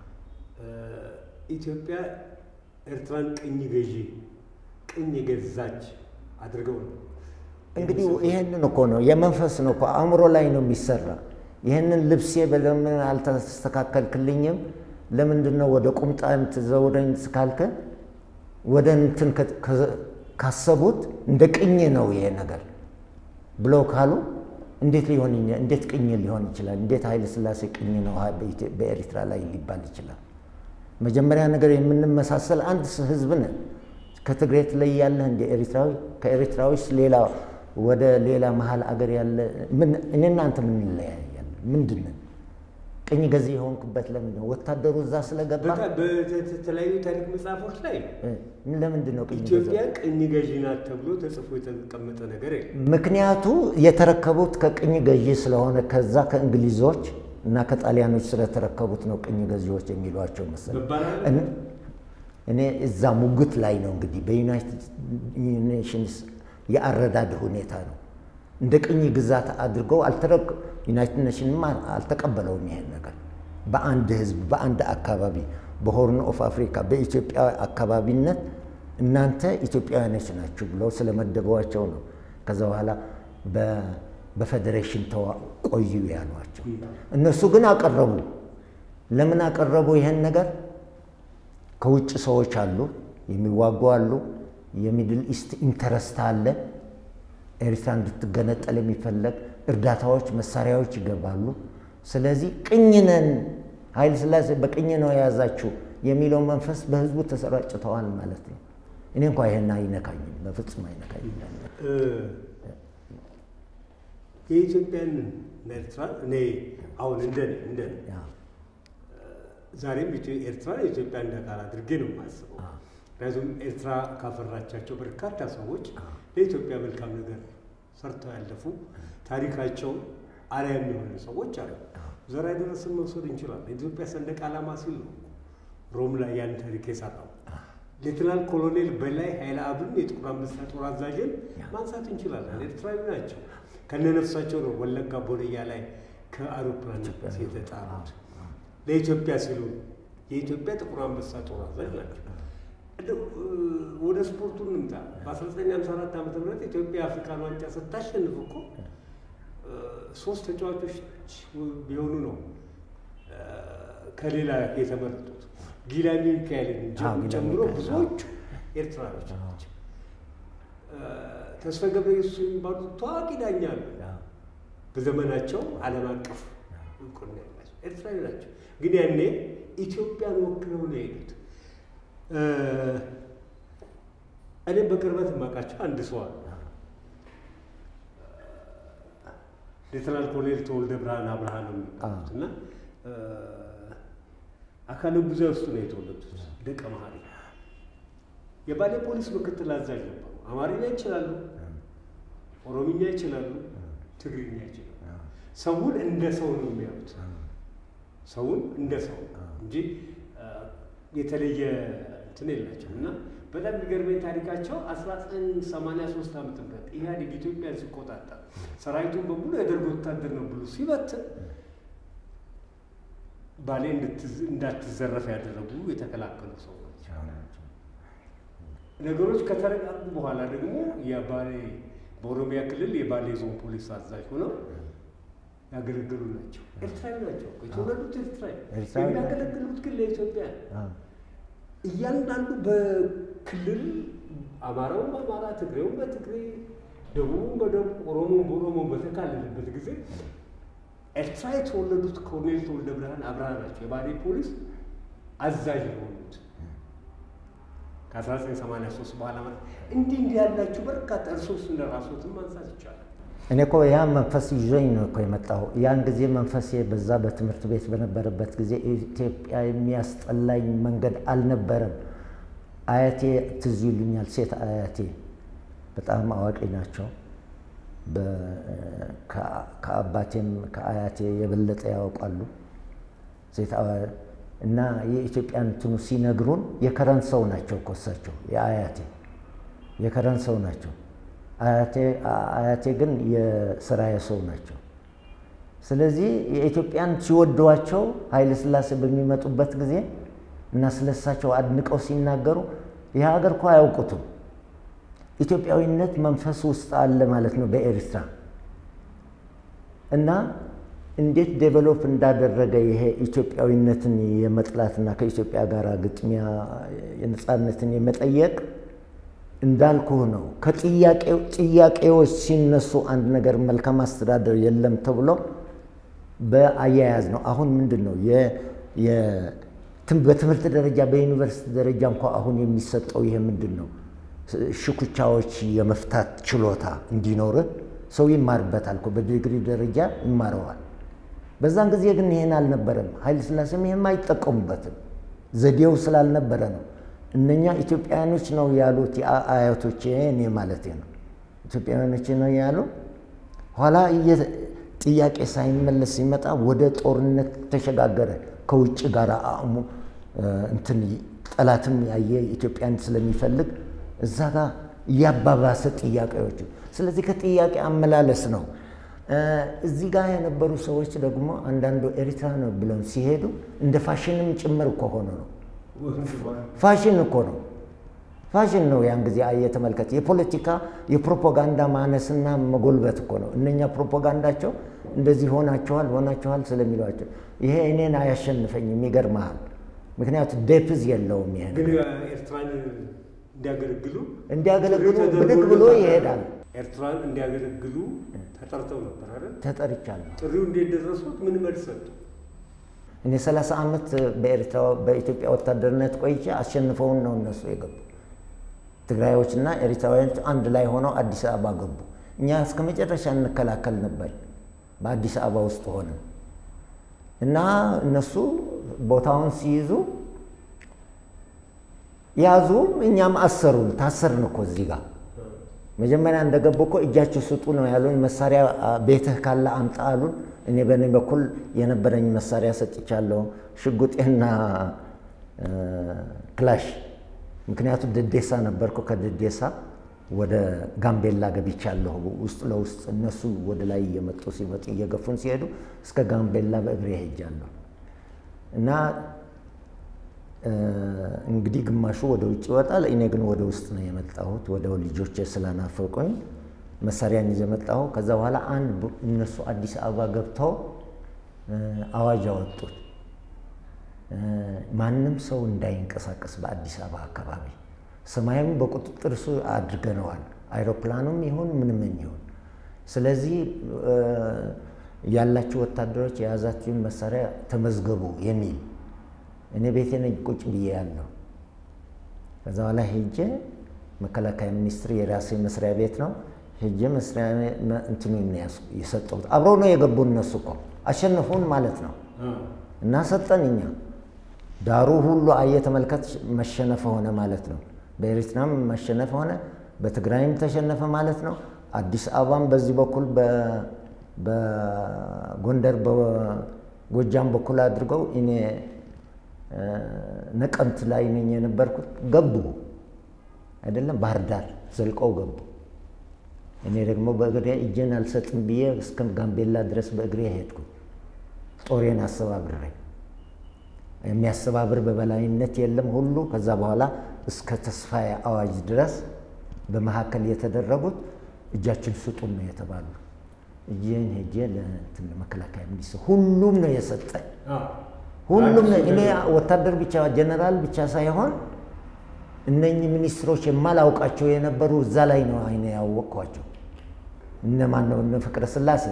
ኢትዮጵያ ኤርትራን ቅኝ ገዢ ቅኝ የገዛች አድርገው ነው እንግዲህ ይህንን እኮ ነው የመንፈስ ነው እኮ አእምሮ ላይ ነው የሚሰራ። ይህንን ልብሴ በለምን አልተስተካከልክልኝም፣ ለምንድን ነው ወደ ቁምጣ የምትዘውረኝ እስካልከ ወደ እንትን ካሰቡት እንደ ቅኝ ነው ይሄ ነገር ብለው ካሉ እንዴት ሊሆን እንዴት ቅኝ ሊሆን ይችላል? እንዴት ኃይለ ሥላሴ ቅኝ ነው በኤርትራ ላይ ሊባል ይችላል? መጀመሪያ ነገር የምንመሳሰል አንድ ህዝብ ነን። ከትግሬ ትለያለህ እንደ ኤርትራዊ ከኤርትራዊስ ሌላ ወደ ሌላ መሀል አገር ያለ እኔ እናንተ ምን እንለያያለን? ምንድን ነን? ቅኝ ገዢ የሆንኩበት ለምንድን ነው? ወታደሩ እዛ ስለገባ በተለያዩ ታሪክ መጽሐፎች ላይ ለምንድን ነው ቅኝ ኢትዮጵያ ቅኝ ገዢ ናት ተብሎ ተጽፎ የተቀመጠ ነገር የለም። ምክንያቱ የተረከቡት ከቅኝ ገዢ ስለሆነ ከዛ ከእንግሊዞች እና ከጣሊያኖች ስለተረከቡት ነው ቅኝ ገዢዎች የሚሏቸው መሰለኝ። እኔ እዛ ሙግት ላይ ነው እንግዲህ በዩናይትድ ኔሽንስ የአረዳድ ሁኔታ ነው እንደ ቅኝ ግዛት አድርገው አልተረክ ዩናይትድ ኔሽንም አልተቀበለውም ይሄን ነገር በአንድ ህዝብ በአንድ አካባቢ በሆርን ኦፍ አፍሪካ በኢትዮጵያ አካባቢነት እናንተ ኢትዮጵያውያኖች ናችሁ ብለው ስለመደቧቸው ነው ከዛ በኋላ በፌዴሬሽን ቆዩ ያሏቸው። እነሱ ግን አቀረቡ። ለምን አቀረቡ ይሄን ነገር? ከውጭ ሰዎች አሉ፣ የሚዋጉ አሉ፣ የሚድል ኢስት ኢንተረስት አለ፣ ኤርትራ እንድትገነጠል የሚፈለግ እርዳታዎች፣ መሳሪያዎች ይገባሉ። ስለዚህ ቅኝ ነን፣ ኃይለ ሥላሴ በቅኝ ነው የያዛችሁ የሚለው መንፈስ በህዝቡ ተሰራጭተዋል ማለት ነው። እኔ እንኳ ይሄን አይነካኝም፣ በፍጹም አይነካኝም። የኢትዮጵያን ኤርትራ እኔ አሁን እንደ እንደ ዛሬም ኤርትራ የኢትዮጵያ እንደ አካል አድርጌ ነው የማስበው። ምክንያቱም ኤርትራ ካፈራቻቸው በርካታ ሰዎች ለኢትዮጵያ መልካም ነገር ሰርተው ያለፉ ታሪካቸው አርአያ የሚሆኑ ሰዎች አሉ። ዘርዓ ደረስን መውሰድ እንችላለን። የኢትዮጵያ ሰንደቅ ዓላማ ሲል ነው ሮም ላይ ያን ታሪክ የሰራው። ሌትናል ኮሎኔል በላይ ኃይለ አብን የጥቁር አንበሳ ጦር አዛዥን ማንሳት እንችላለን። ኤርትራዊ ናቸው። ከነነፍሳቸው ነው ወለጋ ቦደያ ላይ ከአውሮፕላን የተጣሉት። ለኢትዮጵያ ሲሉ የኢትዮጵያ ጥቁር አንበሳ ጦር አዛዥ ናቸው። ወደ ስፖርቱ እንምጣ። በ1954 ዓ ም ኢትዮጵያ አፍሪካን ዋንጫ ስታሸንፍ እኮ ሶስት ተጫዋቾች ቢሆኑ ነው ከሌላ የተመረጡት። ጊላኒ ሚካኤልን ጨምሮ ብዙዎቹ ኤርትራኖች ናቸው። ተስፋ ገብረየሱስ የሚባሉት ታዋቂ ዳኛ አሉ። በዘመናቸው ዓለም አቀፍ እውቅና ያላቸው ኤርትራዊ ናቸው። ግን ያኔ ኢትዮጵያን ወክለው ነው የሄዱት። እኔም በቅርበት የማውቃቸው አንድ ሰው አሉ። ሌተናል ኮሎኔል ተወልደ ብርሃን አብርሃ ነው የሚባሉት እና አካለ ጉዛ ውስጥ ነው የተወለዱት። ደቀ መሀሪ የባሌ ፖሊስ ምክትል አዛዥ ነበሩ። አማርኛ ይችላሉ፣ ኦሮምኛ ይችላሉ፣ ትግርኛ ይችላሉ። ሰውን እንደ ሰው ነው የሚያዩት። ሰውን እንደ ሰው እንጂ የተለየ እንትን የላቸው እና በጣም የሚገርመኝ ታሪካቸው 1983 ዓመተ ምህረት ኢህአዴግ ኢትዮጵያን ሲቆጣጠር ሰራዊቱን በሙሉ የደርግ ወታደር ነው ብሎ ሲበትን ባሌ እንዳትዘረፍ ያደረጉ የተከላከሉ ሰው ናቸው። ነገሮች ከተረጋጉ በኋላ ደግሞ የባሌ በኦሮሚያ ክልል የባሌ ዞን ፖሊስ አዛዥ ሆነው ያገለገሉ ናቸው። ኤርትራዊ ናቸው። የተወለዱት ኤርትራዊ የሚያገለግሉት ግን ለኢትዮጵያ እያንዳንዱ በክልል አማራውም በአማራ ትግሬውም በትግሬ ደቡቡም በደቡብ ኦሮሞም በኦሮሞ በተካለለበት ጊዜ ኤርትራ የተወለዱት ኮሎኔል ተወልደ ብርሃን አብርሃ ናቸው። የባሌ ፖሊስ አዛዥ የሆኑት ከ1983 በኋላ ማለት እንዲህ እንዲህ ያላችሁ በርካታ እርሶስ እንደ ራሶትን ማንሳት ይቻላል። እኔ እኮ ያ መንፈስ ይዞኝ ነው እኮ የመጣሁ። ያን ጊዜ መንፈሴ በዛ በትምህርት ቤት በነበረበት ጊዜ ኢትዮጵያ የሚያስጠላኝ መንገድ አልነበረም። አያቴ ትዝ ይሉኛል። ሴት አያቴ በጣም አዋቂ ናቸው። ከአባቴም ከአያቴ የበለጠ ያውቃሉ። ሴት እና የኢትዮጵያን እንትኑ ሲነግሩን የከረን ሰው ናቸው እኮ እሳቸው የአያቴ የከረን ሰው ናቸው። አያቴ ግን የስራዬ ሰው ናቸው። ስለዚህ የኢትዮጵያን ሲወደዋቸው ኃይለ ሥላሴ በሚመጡበት ጊዜ እና ስለሳቸው አድንቀው ሲናገሩ ይህ ሀገር እኮ አያውቁትም። ኢትዮጵያዊነት መንፈስ ውስጥ አለ ማለት ነው በኤርትራ እና እንዴት ዴቨሎፕ እንዳደረገ ይሄ ኢትዮጵያዊነትን የመጥላትና ከኢትዮጵያ ጋር ግጥሚያ የነፃነትን የመጠየቅ እንዳልኩህ ነው። ከጥያቄዎች ሲነሱ አንድ ነገር መልካም አስተዳደር የለም ተብሎ በአያያዝ ነው። አሁን ምንድን ነው በትምህርት ደረጃ በዩኒቨርሲቲ ደረጃ እንኳ አሁን የሚሰጠው ይሄ ምንድን ነው? ሽኩቻዎች የመፍታት ችሎታ እንዲኖርህ ሰው ይማርበታል እኮ በዲግሪ ደረጃ ይማረዋል። በዛን ጊዜ ግን ይሄን አልነበረም። ኃይለ ሥላሴም ይሄም አይጠቀሙበትም። ዘዴው ስላልነበረ ነው። እነኛ ኢትዮጵያውያኖች ነው ያሉት አያቶቼ፣ እኔ ማለት ነው ኢትዮጵያውያኖች ነው ያሉ። ኋላ ጥያቄ ሳይመለስ ሲመጣ ወደ ጦርነት ተሸጋገረ። ከውጭ ጋር አእሙ እንትን ጠላትም ያየ ኢትዮጵያን ስለሚፈልግ እዛ ጋር እያባባሰ ጥያቄዎቹ። ስለዚህ ከጥያቄ አመላለስ ነው። እዚህ ጋር የነበሩ ሰዎች ደግሞ አንዳንዱ ኤርትራ ነው ብለው ሲሄዱ እንደ ፋሽንም ጭምር እኮ ሆኖ ነው ፋሽን እኮ ነው። ፋሽን ነው። ያን ጊዜ የተመልከት የፖለቲካ የፕሮፓጋንዳ ማነስና መጎልበት እኮ ነው። እነኛ ፕሮፓጋንዳቸው እንደዚህ ሆናችኋል ሆናችኋል ስለሚሏቸው ይሄ እኔን አያሸንፈኝም። ይገርመሃል። ምክንያቱም ዴፕዝ የለውም። ይሄ ግን ኤርትራን እንዲያገለግሉ እንዲያገለግሉ ብድግ ብሎ ይሄዳል። ኤርትራን እንዲያገለግሉ ተጠርተው ነበር አይደል? ተጠርቻለሁ። ጥሪው እንዴት ደረሱት? ምን መልስ ሰጡ? እኔ ሰላሳ ዓመት በኤርትራ በኢትዮጵያ ወታደርነት ቆይቼ አሸንፈውን ነው እነሱ የገቡ። ትግራዮችና ኤርትራውያኖች አንድ ላይ ሆነው አዲስ አበባ ገቡ። እኛ እስከ መጨረሻ እንከላከል ነበር በአዲስ አበባ ውስጥ ሆነን እና እነሱ ቦታውን ሲይዙ ያዙ፣ እኛም አሰሩን። ታሰርን እኮ እዚህ ጋር መጀመሪያ እንደገቡ እኮ እጃችሁ ስጡ ነው ያሉን። መሳሪያ ቤትህ ካለ አምጣ አሉን። እኔ በእኔ በኩል የነበረኝ መሳሪያ ሰጥቻለሁ፣ ሽጉጤና ክላሽ። ምክንያቱም ደዴሳ ነበርኩ። ከደዴሳ ወደ ጋምቤላ ገብቻለሁ ውስጥ ለውስጥ እነሱ ወደ ላይ እየመጡ ሲመጡ እየገፉን ሲሄዱ እስከ ጋምቤላ በእግሬ ሄጃለሁ እና እንግዲህ ግማሹ ወደ ውጭ ይወጣል። እኔ ግን ወደ ውስጥ ነው የመጣሁት። ወደ ልጆቼ ስላናፈቁኝ መሳሪያን ይዤ መጣሁ። ከዛ በኋላ አንድ እነሱ አዲስ አበባ ገብተው አዋጅ አወጡት። ማንም ሰው እንዳይንቀሳቀስ በአዲስ አበባ አካባቢ ሰማዩም በቁጥጥር ስር አድርገነዋል። አይሮፕላኑም ይሁን ምንም ይሁን። ስለዚህ ያላችሁ ወታደሮች የያዛችሁን መሳሪያ ተመዝገቡ የሚል እኔ ቤቴ ነኝ ቁጭ ብዬ ያለሁ። ከዛ በኋላ ሄጄ መከላከያ ሚኒስትር የራሴ መስሪያ ቤት ነው ሄጄ መስሪያ እንትኑ የሰጠሁት አብረው ነው የገቡ እነሱ እኮ አሸነፉን ማለት ነው። እና ሰጠን እኛ ዳሩ ሁሉ አየ ተመልከት፣ መሸነፈ ሆነ ማለት ነው። በኤርትራም መሸነፈ ሆነ፣ በትግራይም ተሸነፈ ማለት ነው። አዲስ አበባም በዚህ በኩል በጎንደር በጎጃም በኩል አድርገው እኔ ነቀምት ላይ ነኝ የነበርኩት ገቡ አይደለም፣ ባህር ዳር ዘልቀው ገቡ። እኔ ደግሞ በእግሬ እጄን አልሰጥም ብዬ እስከ ጋምቤላ ድረስ በእግሬ ሄድኩ፣ ጦሬን አሰባብሬ። የሚያሰባብር በበላይነት የለም ሁሉ። ከዛ በኋላ እስከ ተስፋዬ አዋጅ ድረስ በመካከል የተደረጉት እጃችን ስጡን ነው የተባሉ። እጄን ሄጄ ለመከላከያ ሚኒስትር ሁሉም ነው የሰጠኝ ሁሉም እኔ ወታደር ብቻ ጀነራል ብቻ ሳይሆን እነኚህ ሚኒስትሮች የማላውቃቸው የነበሩ እዛ ላይ ነው አይነ ያወቅኳቸው። እነ ማን ነው? እነ ፍቅረ ስላሴ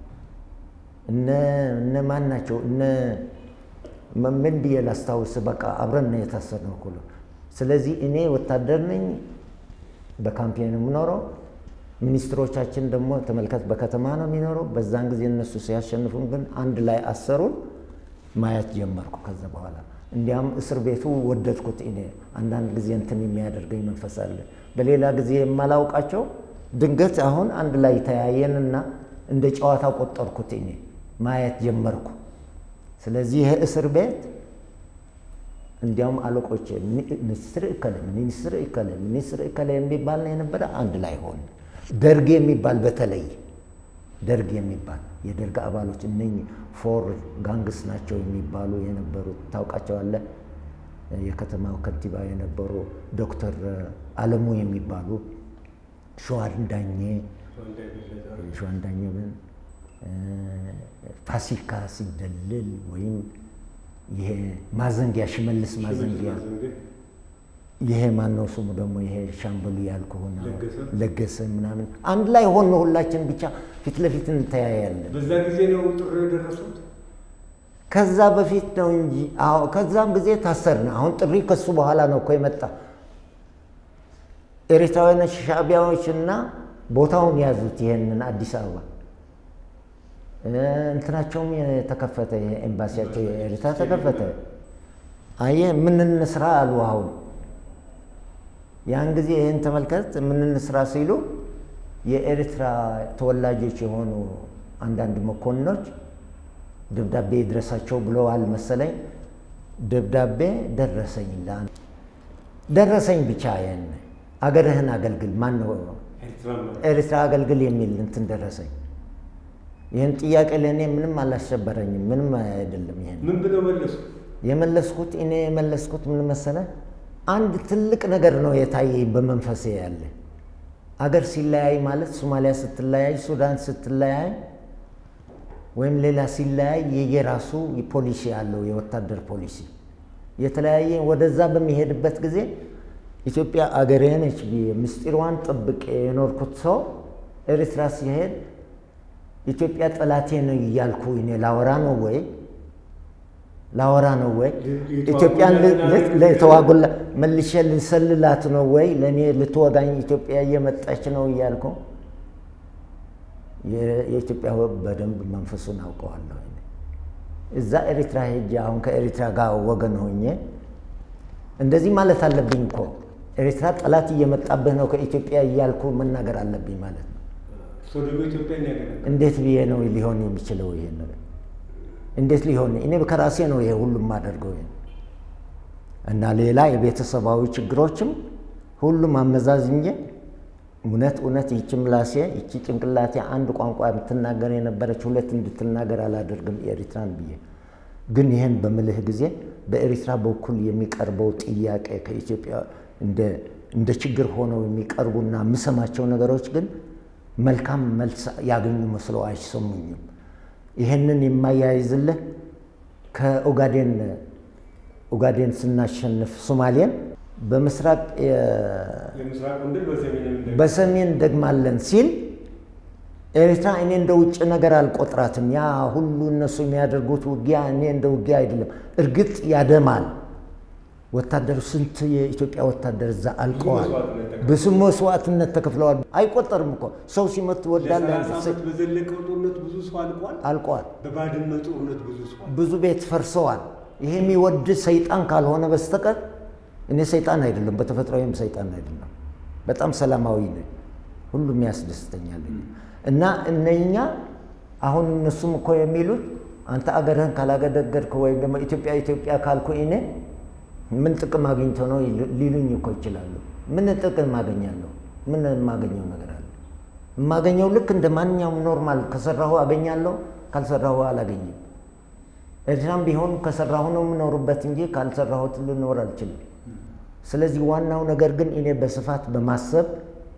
እነ ማን ናቸው? እነ ምን ብዬ ላስታውስ? በቃ አብረን ነው የታሰርነው ሁሉ። ስለዚህ እኔ ወታደር ነኝ፣ በካምፔን የምኖረው። ሚኒስትሮቻችን ደግሞ ተመልከት፣ በከተማ ነው የሚኖረው። በዛን ጊዜ እነሱ ሲያሸንፉን ግን አንድ ላይ አሰሩን። ማየት ጀመርኩ። ከዛ በኋላ እንዲያም እስር ቤቱ ወደድኩት። እኔ አንዳንድ ጊዜ እንትን የሚያደርገኝ መንፈስ አለ። በሌላ ጊዜ የማላውቃቸው ድንገት አሁን አንድ ላይ ተያየንና እንደ ጨዋታ ቆጠርኩት። እኔ ማየት ጀመርኩ። ስለዚህ ይህ እስር ቤት እንዲያውም አለቆች ሚኒስትር እከለ ሚኒስትር እከለ ሚኒስትር እከለ የሚባል ነው የነበረ። አንድ ላይ ሆን ደርግ የሚባል በተለይ ደርግ የሚባል የደርግ አባሎች እነኚህ ፎር ጋንግስ ናቸው የሚባሉ የነበሩት ታውቃቸዋለህ። የከተማው ከንቲባ የነበሩ ዶክተር አለሙ የሚባሉ ሸዋንዳኜ ሸዋንዳኜ ግን ፋሲካ ሲደልል ወይም ይሄ ማዘንጊያ ሽመልስ ማዘንጊያ ይሄ ማነው ስሙ ደግሞ ይሄ ሻምበሉ ያልኩህ ለገሰ ምናምን አንድ ላይ ሆነ ሁላችን ብቻ ፊት ለፊት እንተያያለን። በዛ ጊዜ ነው ጥሩ የደረሱት። ከዛ በፊት ነው እንጂ አዎ፣ ከዛም ጊዜ ታሰርን። አሁን ጥሪ ከሱ በኋላ ነው እኮ የመጣ ኤርትራውያኖች ሻዕቢያዎች እና ቦታውን ያዙት። ይሄንን አዲስ አበባ እንትናቸውም የተከፈተ ኤምባሲያቸው የኤርትራ ተከፈተ። አየህ ምን እንስራ አሉ አሁን ያን ጊዜ ይህን ተመልከት። ምን እንስራ ሲሉ የኤርትራ ተወላጆች የሆኑ አንዳንድ መኮንኖች ደብዳቤ ይድረሳቸው ብለዋል መሰለኝ። ደብዳቤ ደረሰኝ ደረሰኝ ብቻ ይህን አገርህን አገልግል ማን ነው ኤርትራ አገልግል የሚል እንትን ደረሰኝ። ይህን ጥያቄ ለእኔ ምንም አላሸበረኝም፣ ምንም አይደለም። ይሄን ምን ብለው መለሱ? የመለስኩት እኔ የመለስኩት ምን መሰለህ አንድ ትልቅ ነገር ነው የታየኝ በመንፈሴ ያለ አገር ሲለያይ ማለት ሶማሊያ ስትለያይ፣ ሱዳን ስትለያይ ወይም ሌላ ሲለያይ የየራሱ ፖሊሲ አለው፣ የወታደር ፖሊሲ የተለያየ። ወደዛ በሚሄድበት ጊዜ ኢትዮጵያ አገሬ ነች ብዬ ምስጢሯን ጠብቄ የኖርኩት ሰው ኤርትራ ሲሄድ ኢትዮጵያ ጠላቴ ነው እያልኩ እኔ ላወራ ነው ወይ ላወራ ነው ወይ? ኢትዮጵያን ለተዋጉላ መልሼ ልሰልላት ነው ወይ? ለእኔ ልትወጋኝ ኢትዮጵያ እየመጣች ነው እያልኩ የኢትዮጵያ በደንብ መንፈሱን አውቀዋለሁ። እዛ ኤርትራ ሄጄ አሁን ከኤርትራ ጋር ወገን ሆኜ እንደዚህ ማለት አለብኝ እኮ ኤርትራ ጠላት እየመጣብህ ነው ከኢትዮጵያ እያልኩ መናገር አለብኝ ማለት ነው። እንዴት ብዬ ነው ሊሆን የሚችለው ይሄን ነገር? እንዴት ሊሆን እኔ ከራሴ ነው ይሄ ሁሉም የማደርገው እና ሌላ የቤተሰባዊ ችግሮችም ሁሉም አመዛዝኜ እውነት እውነት ይቺ ምላሴ ይቺ ጭንቅላቴ አንድ ቋንቋ የምትናገር የነበረች ሁለት እንድትናገር አላደርግም ኤርትራን ብዬ ግን ይህን በምልህ ጊዜ በኤርትራ በኩል የሚቀርበው ጥያቄ ከኢትዮጵያ እንደ ችግር ሆነው የሚቀርቡና የምሰማቸው ነገሮች ግን መልካም መልስ ያገኙ መስለው አይሰሙኝም። ይህንን የማያይዝልህ ከኦጋዴን ኦጋዴን ስናሸንፍ ሶማሌን በምስራቅ በሰሜን ደግማለን ሲል ኤርትራ እኔ እንደ ውጭ ነገር አልቆጥራትም። ያ ሁሉ እነሱ የሚያደርጉት ውጊያ እኔ እንደ ውጊያ አይደለም። እርግጥ ያደማል። ወታደሩ ስንት የኢትዮጵያ ወታደር እዛ አልቀዋል። ብዙ መስዋዕትነት ተከፍለዋል። አይቆጠርም እኮ ሰው ሲመት ትወዳለህ። በዘለቀው ጦርነት ብዙ ሰው አልቋል። አልቀዋል። በባድመ ጦርነት ብዙ ሰው ብዙ ቤት ፈርሰዋል። ይሄ የሚወድ ሰይጣን ካልሆነ በስተቀር እኔ ሰይጣን አይደለም፣ በተፈጥሮዬም ሰይጣን አይደለም። በጣም ሰላማዊ ነኝ። ሁሉም ያስደስተኛል። እና እነኛ አሁን እነሱም እኮ የሚሉት አንተ አገርህን ካላገደገድክ ወይም ደግሞ ኢትዮጵያ ኢትዮጵያ ካልኩ እኔ ምን ጥቅም አግኝቶ ነው ሊሉኝ እኮ ይችላሉ። ምን ጥቅም አገኛለሁ? ምን የማገኘው ነገር አለ? የማገኘው ልክ እንደ ማንኛውም ኖርማል ከሰራሁ አገኛለሁ፣ ካልሰራሁ አላገኝም። ኤርትራም ቢሆን ከሰራሁ ነው የምኖርበት እንጂ ካልሰራሁት ልኖር አልችልም። ስለዚህ ዋናው ነገር ግን እኔ በስፋት በማሰብ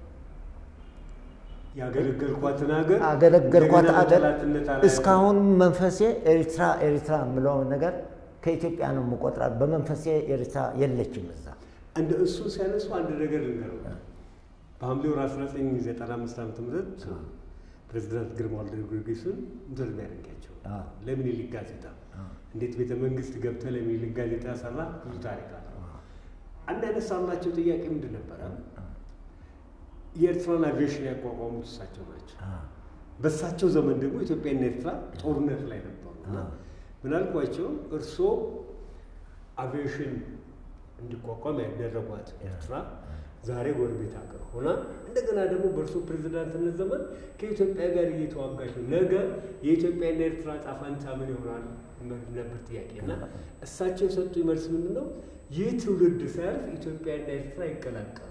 ያገለገልኳትን ሀገር አገለገልኳት እንደገና አገር በጠላትነት አላየሁም። እስካሁን መንፈሴ ኤርትራ ኤርትራ የምለውን ነገር ከኢትዮጵያ ነው የምቆጥራት። በመንፈሴ ኤርትራ የለችም እዛ። እንደ እሱ ሲያነሱ አንድ ነገር ልንገረው። በሐምሌ ወር 1995 ዓመተ ምህረት ፕሬዚዳንት ግርማ ወልደ ጊዮርጊስን ኢንተርቪው ያደርጋቸው አዎ። ለምኒልክ ጋዜጣ እንዴት ቤተ መንግስት ገብተህ ለምኒልክ ጋዜጣ ሰራ ብዙ ታሪክ አለ። አንድ ያነሳላቸው ጥያቄ ምንድን ነበረ? የኤርትራን አቪዬሽን ያቋቋሙት እሳቸው ናቸው። በእሳቸው ዘመን ደግሞ ኢትዮጵያና ኤርትራ ጦርነት ላይ ነበሩ። እና ምን አልኳቸው? እርስዎ አቪዬሽን እንዲቋቋም ያደረጓት ኤርትራ ዛሬ ጎረቤት ሀገር ሆና እንደገና ደግሞ በእርስዎ ፕሬዚዳንትነት ዘመን ከኢትዮጵያ ጋር እየተዋጋች ነው። ነገ የኢትዮጵያና ኤርትራ ዕጣ ፈንታ ምን ይሆናል ነበር ጥያቄ እና እሳቸው የሰጡ መልስ ምንድን ነው? ይህ ትውልድ ሳያልፍ ኢትዮጵያና ኤርትራ ይቀላቀላል።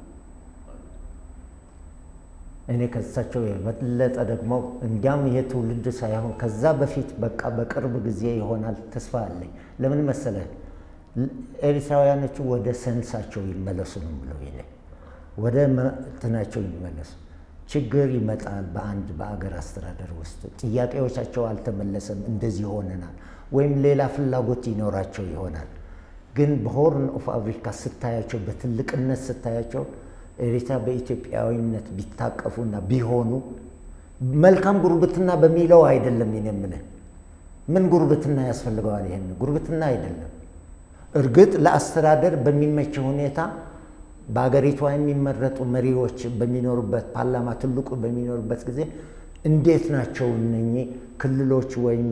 እኔ ከሳቸው የበለጠ ደግሞ እንዲያም ይሄ ትውልድ ሳይሆን ከዛ በፊት በቃ በቅርብ ጊዜ ይሆናል ተስፋ አለኝ። ለምን መሰለህ? ኤርትራውያኖቹ ወደ ሰንሳቸው ይመለሱ ነው ብለው ይኔ ወደ እንትናቸው ይመለሱ። ችግር ይመጣል በአንድ በአገር አስተዳደር ውስጥ ጥያቄዎቻቸው አልተመለሰም፣ እንደዚህ ሆነናል፣ ወይም ሌላ ፍላጎት ይኖራቸው ይሆናል። ግን በሆርን ኦፍ አፍሪካ ስታያቸው፣ በትልቅነት ስታያቸው ኤርትራ በኢትዮጵያዊነት ቢታቀፉና ቢሆኑ መልካም ጉርብትና በሚለው አይደለም ይኔ የምልህ። ምን ጉርብትና ያስፈልገዋል? ይሄን ጉርብትና አይደለም። እርግጥ ለአስተዳደር በሚመች ሁኔታ በሀገሪቷ የሚመረጡ መሪዎች በሚኖሩበት ፓርላማ ትልቁ በሚኖሩበት ጊዜ እንዴት ናቸው እነኚህ ክልሎች ወይም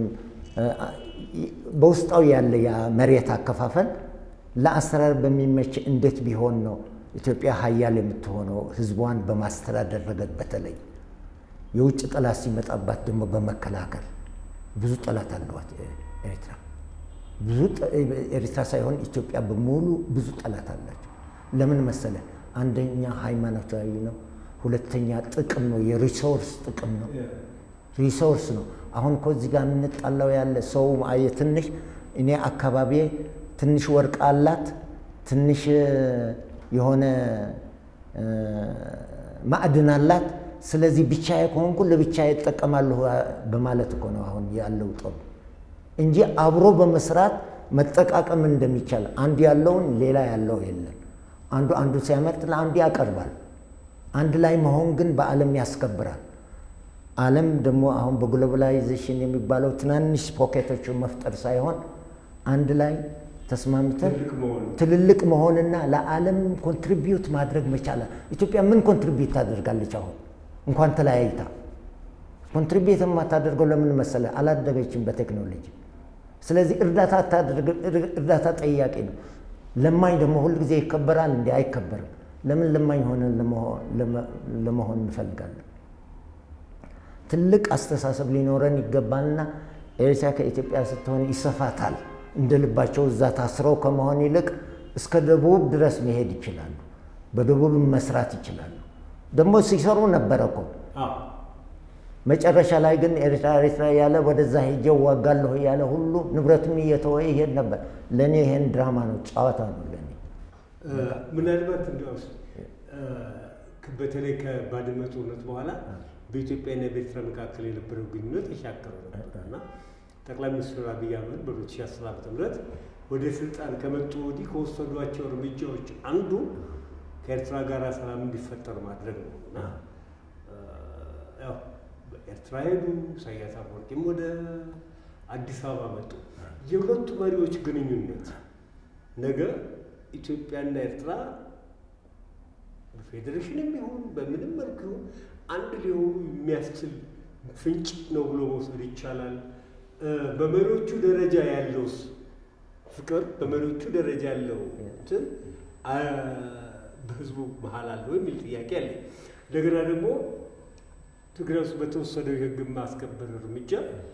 በውስጣዊ ያለ የመሬት አከፋፈል ለአስተዳደር በሚመች እንዴት ቢሆን ነው ኢትዮጵያ ሀያል የምትሆነው ህዝቧን በማስተዳደር ረገድ በተለይ የውጭ ጠላት ሲመጣባት ደግሞ በመከላከል ብዙ ጠላት አለዋት ኤርትራ። ብዙ ኤርትራ ሳይሆን ኢትዮጵያ በሙሉ ብዙ ጠላት አላቸው። ለምን መሰለ? አንደኛ ሃይማኖታዊ ነው፣ ሁለተኛ ጥቅም ነው፣ የሪሶርስ ጥቅም ነው፣ ሪሶርስ ነው። አሁን እኮ እዚህ ጋር የምንጣላው ያለ ሰው አየ ትንሽ እኔ አካባቢ ትንሽ ወርቅ አላት ትንሽ የሆነ ማዕድን አላት። ስለዚህ ብቻዬ ከሆንኩ ለብቻዬ እጠቀማለሁ በማለት እኮ ነው አሁን ያለው ጦር እንጂ አብሮ በመስራት መጠቃቀም እንደሚቻል አንድ ያለውን ሌላ ያለው የለም። አንዱ አንዱ ሲያመርት ለአንዱ ያቀርባል። አንድ ላይ መሆን ግን በዓለም ያስከብራል። ዓለም ደግሞ አሁን በግሎባላይዜሽን የሚባለው ትናንሽ ፖኬቶችን መፍጠር ሳይሆን አንድ ላይ ተስማምተን ትልልቅ መሆንና ለዓለም ኮንትሪቢዩት ማድረግ መቻላል። ኢትዮጵያ ምን ኮንትሪቢዩት ታደርጋለች? አሁን እንኳን ተለያይታ ኮንትሪቢዩት የማታደርገው ለምን መሰለ? አላደገችም በቴክኖሎጂ። ስለዚህ እርዳታ እርዳታ ጠያቂ ነው። ለማኝ ደግሞ ሁል ጊዜ ይከበራል? እንዲ አይከበርም። ለምን ለማኝ ሆነን ለመሆን እንፈልጋለን? ትልቅ አስተሳሰብ ሊኖረን ይገባልና ኤርትራ ከኢትዮጵያ ስትሆን ይሰፋታል። እንደ ልባቸው እዛ ታስረው ከመሆን ይልቅ እስከ ደቡብ ድረስ መሄድ ይችላሉ። በደቡብ መስራት ይችላሉ። ደግሞ ሲሰሩ ነበረ እኮ መጨረሻ ላይ ግን ኤርትራ ኤርትራ ያለ ወደዛ ሄጄ ዋጋለሁ ያለ ሁሉ ንብረቱን እየተወ ይሄድ ነበር። ለእኔ ይሄን ድራማ ነው፣ ጨዋታ ነው ለእኔ። ምናልባት እንዲያውስ በተለይ ከባድመ ጦርነት በኋላ በኢትዮጵያና በኤርትራ መካከል የነበረው ግንኙነት የሻከረ ነበር እና ጠቅላይ ሚኒስትር አብይ አህመድ በ2010 ዓ ም ወደ ስልጣን ከመጡ ወዲህ ከወሰዷቸው እርምጃዎች አንዱ ከኤርትራ ጋር ሰላም እንዲፈጠር ማድረግ ነው እና ያው ኤርትራ ሄዱ። ኢሳያስ አፈወርቂም ወደ አዲስ አበባ መጡ። የሁለቱ መሪዎች ግንኙነት ነገ ኢትዮጵያና ኤርትራ በፌዴሬሽንም ይሁን በምንም መልኩ ይሁን አንድ ሊሆኑ የሚያስችል ፍንጭ ነው ብሎ መውሰድ ይቻላል። በመሪዎቹ ደረጃ ያለውስ ፍቅር በመሪዎቹ ደረጃ ያለው እንትን በህዝቡ መሀል አለው የሚል ጥያቄ አለ። እንደገና ደግሞ ትግራይ ውስጥ በተወሰደው የህግ ማስከበር እርምጃ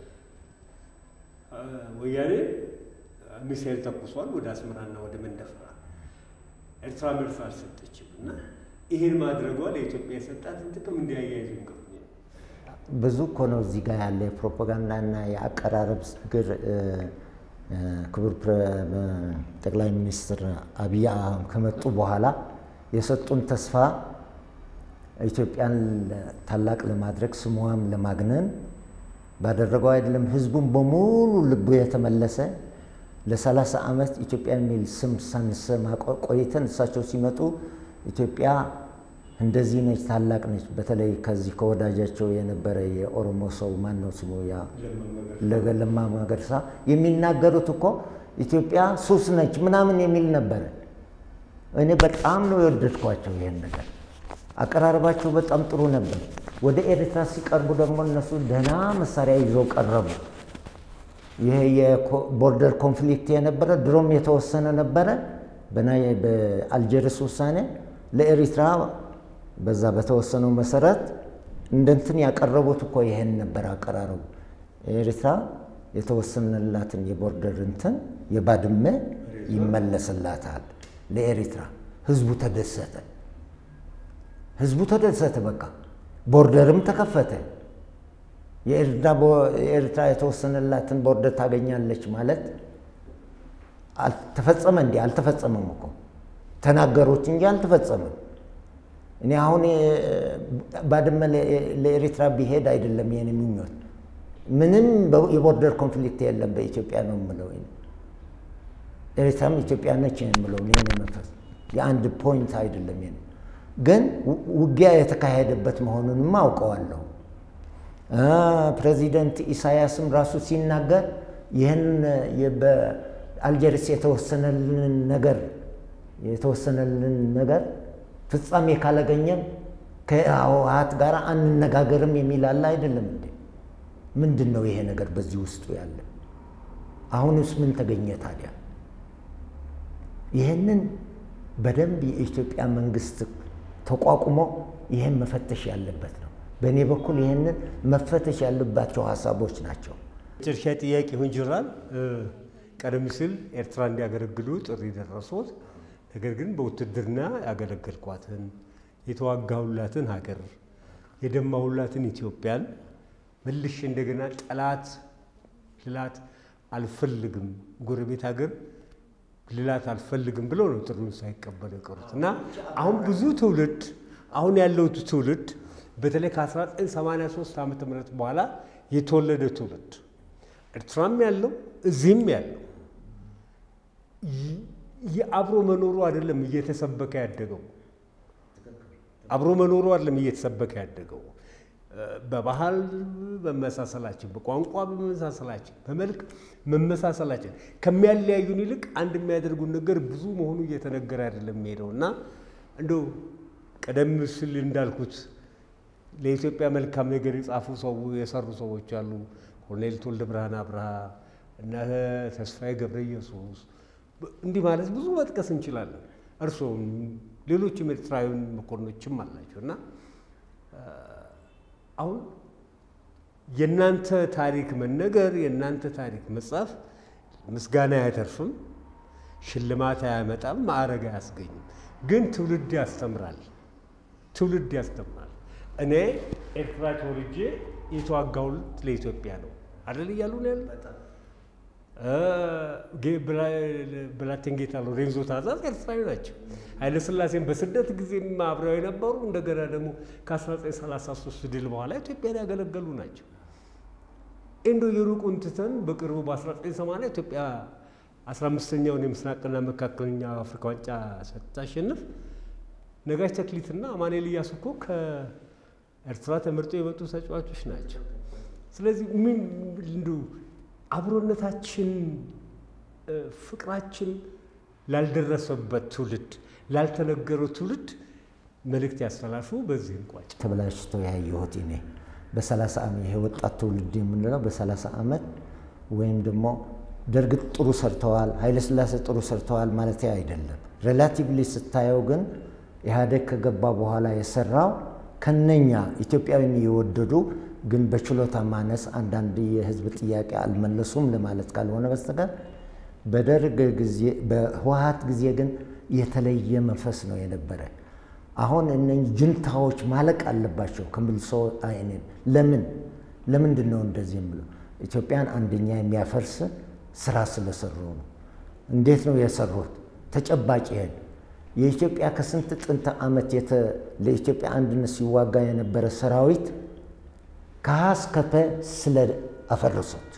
ወያኔ ሚሳኤል ተኩሷል ወደ አስመራና ወደ መንደፈራ። ኤርትራ መልስ አልሰጠችም እና ይሄን ማድረጓ ለኢትዮጵያ የሰጣትን ጥቅም እንዲያያይዙ ይገኛል። ብዙ እኮ ነው እዚህ ጋር ያለ የፕሮፓጋንዳና የአቀራረብ ችግር። ክቡር ጠቅላይ ሚኒስትር አብይ ከመጡ በኋላ የሰጡን ተስፋ ኢትዮጵያን ታላቅ ለማድረግ ስሟም ለማግነን ባደረገው አይደለም። ህዝቡን በሙሉ ልቡ የተመለሰ ለሰላሳ ዓመት ኢትዮጵያ የሚል ስም ሳንሰማ ቆይተን እሳቸው ሲመጡ ኢትዮጵያ እንደዚህ ነች፣ ታላቅ ነች። በተለይ ከዚህ ከወዳጃቸው የነበረ የኦሮሞ ሰው ማን ነው ስሙ? ያ ለማ መገርሳ የሚናገሩት እኮ ኢትዮጵያ ሱስ ነች ምናምን የሚል ነበረ። እኔ በጣም ነው የወደድኳቸው ይሄን ነገር። አቀራረባቸው በጣም ጥሩ ነበር። ወደ ኤርትራ ሲቀርቡ ደግሞ እነሱ ደህና መሳሪያ ይዘው ቀረቡ። ይሄ የቦርደር ኮንፍሊክት የነበረ ድሮም የተወሰነ ነበረ በአልጀርስ ውሳኔ ለኤሪትራ በዛ በተወሰነው መሰረት እንደንትን ያቀረቡት እኮ ይሄን ነበር አቀራረቡ። ኤርትራ የተወሰነላትን የቦርደር እንትን የባድመ ይመለስላታል ለኤሪትራ። ህዝቡ ተደሰተ። ህዝቡ ተደሰተ። በቃ ቦርደርም ተከፈተ። የኤርትራ የተወሰነላትን ቦርደር ታገኛለች ማለት ተፈጸመ እንዲ አልተፈጸመም እኮ ተናገሮች እንጂ አልተፈጸመም። እኔ አሁን ባድመ ለኤርትራ ቢሄድ አይደለም የኔ ምኞት። ምንም የቦርደር ኮንፍሊክት የለም በኢትዮጵያ ነው የምለው። ኤርትራም ኢትዮጵያ ነች የምለው እኔ መንፈስ የአንድ ፖይንት አይደለም። ኔ ግን ውጊያ የተካሄደበት መሆኑንም አውቀዋለሁ። ፕሬዚደንት ኢሳያስም ራሱ ሲናገር ይህን በአልጀርስ የተወሰነልን ነገር የተወሰነልን ነገር ፍጻሜ ካላገኘን ከህወሓት ጋር አንነጋገርም የሚል አለ አይደለም እንዴ? ምንድን ነው ይሄ ነገር በዚህ ውስጡ ያለ? አሁንስ ምን ተገኘ ታዲያ? ይህንን በደንብ የኢትዮጵያ መንግስት ተቋቁሞ ይህን መፈተሽ ያለበት ነው። በእኔ በኩል ይህንን መፈተሽ ያለባቸው ሀሳቦች ናቸው። መጨረሻ ጥያቄ ይሁን ጅራል ቀደም ሲል ኤርትራ እንዲያገለግሉ ጥሪ ደረሶት፣ ነገር ግን በውትድርና ያገለገልኳትን የተዋጋሁላትን ሀገር የደማሁላትን ኢትዮጵያን መልሼ እንደገና ጠላት ልላት አልፈልግም፣ ጎረቤት ሀገር ልላት አልፈልግም ብለው ነው ጥሪውን ሳይቀበሉ የቀሩት እና አሁን ብዙ ትውልድ አሁን ያለው ትውልድ በተለይ ከ1983 ዓ ም በኋላ የተወለደ ትውልድ ኤርትራም ያለው እዚህም ያለው የአብሮ መኖሩ አይደለም እየተሰበከ ያደገው አብሮ መኖሩ አይደለም እየተሰበከ ያደገው በባህል መመሳሰላችን፣ በቋንቋ መመሳሰላችን፣ በመልክ መመሳሰላችን ከሚያለያዩን ይልቅ አንድ የሚያደርጉን ነገር ብዙ መሆኑ እየተነገረ አይደለም የሚሄደው እና እንደው ቀደም ሲል እንዳልኩት ለኢትዮጵያ መልካም ነገር የጻፉ ሰው የሰሩ ሰዎች አሉ። ኮሎኔል ተወልደ ብርሃን አብርሃ እና ተስፋዬ ገብረ ኢየሱስ እንዲህ ማለት ብዙ መጥቀስ እንችላለን። እርስዎም ሌሎችም ኤርትራዊያን መኮንኖችም አላቸው እና አሁን የእናንተ ታሪክ መነገር የእናንተ ታሪክ መጻፍ ምስጋና አያተርፍም፣ ሽልማት አያመጣም፣ ማዕረግ አያስገኝም። ግን ትውልድ ያስተምራል። ትውልድ ያስተምራል። እኔ ኤርትራ ተወልጄ የተዋጋውት ለኢትዮጵያ ነው አደል እያሉ ነው ያለ ብላቴንጌታ ሎሬንዞ ታዛዝ ኤርትራዊ ናቸው። ኃይለሥላሴን በስደት ጊዜም አብረው የነበሩ እንደገና ደግሞ ከ1933 ድል በኋላ ኢትዮጵያን ያገለገሉ ናቸው። እንዶ የሩቁን ትተን በቅርቡ በ1980 ኢትዮጵያ 15ኛውን የምስራቅና መካከለኛ አፍሪካ ዋንጫ ስታሸንፍ ነጋሽ ተክሊትና አማኑኤል እያሱ እኮ ከኤርትራ ተመርጠው የመጡ ተጫዋቾች ናቸው። ስለዚህ ምን እንዱ አብሮነታችን ፍቅራችን ላልደረሰበት ትውልድ ላልተነገረው ትውልድ መልእክት ያስተላልፉ። በዚህ እንቋጭ። ተበላሽቶ ያየሁት እኔ በሰላሳ ዓመት ይሄ ወጣት ትውልድ የምንለው በሰላሳ ዓመት ወይም ደግሞ ደርግ ጥሩ ሰርተዋል፣ ኃይለሥላሴ ጥሩ ሰርተዋል ማለት አይደለም። ሬላቲቭሊ ስታየው ግን ኢህአዴግ ከገባ በኋላ የሰራው ከነኛ ኢትዮጵያዊን የወደዱ ግን በችሎታ ማነስ አንዳንድ የህዝብ ጥያቄ አልመለሱም ለማለት ካልሆነ በስተቀር በደርግ ጊዜ በህወሀት ጊዜ ግን የተለየ መንፈስ ነው የነበረ። አሁን እነኝህ ጅንታዎች ማለቅ አለባቸው ከምልሶ አይንን ለምን ለምንድን ነው እንደዚህ የምለው? ኢትዮጵያን አንደኛ የሚያፈርስ ስራ ስለሰሩ ነው። እንዴት ነው የሰሩት? ተጨባጭ ይሄን የኢትዮጵያ ከስንት ጥንት ዓመት ለኢትዮጵያ አንድነት ሲዋጋ የነበረ ሰራዊት ከሀ እስከ ፐ ስለ አፈረሱት።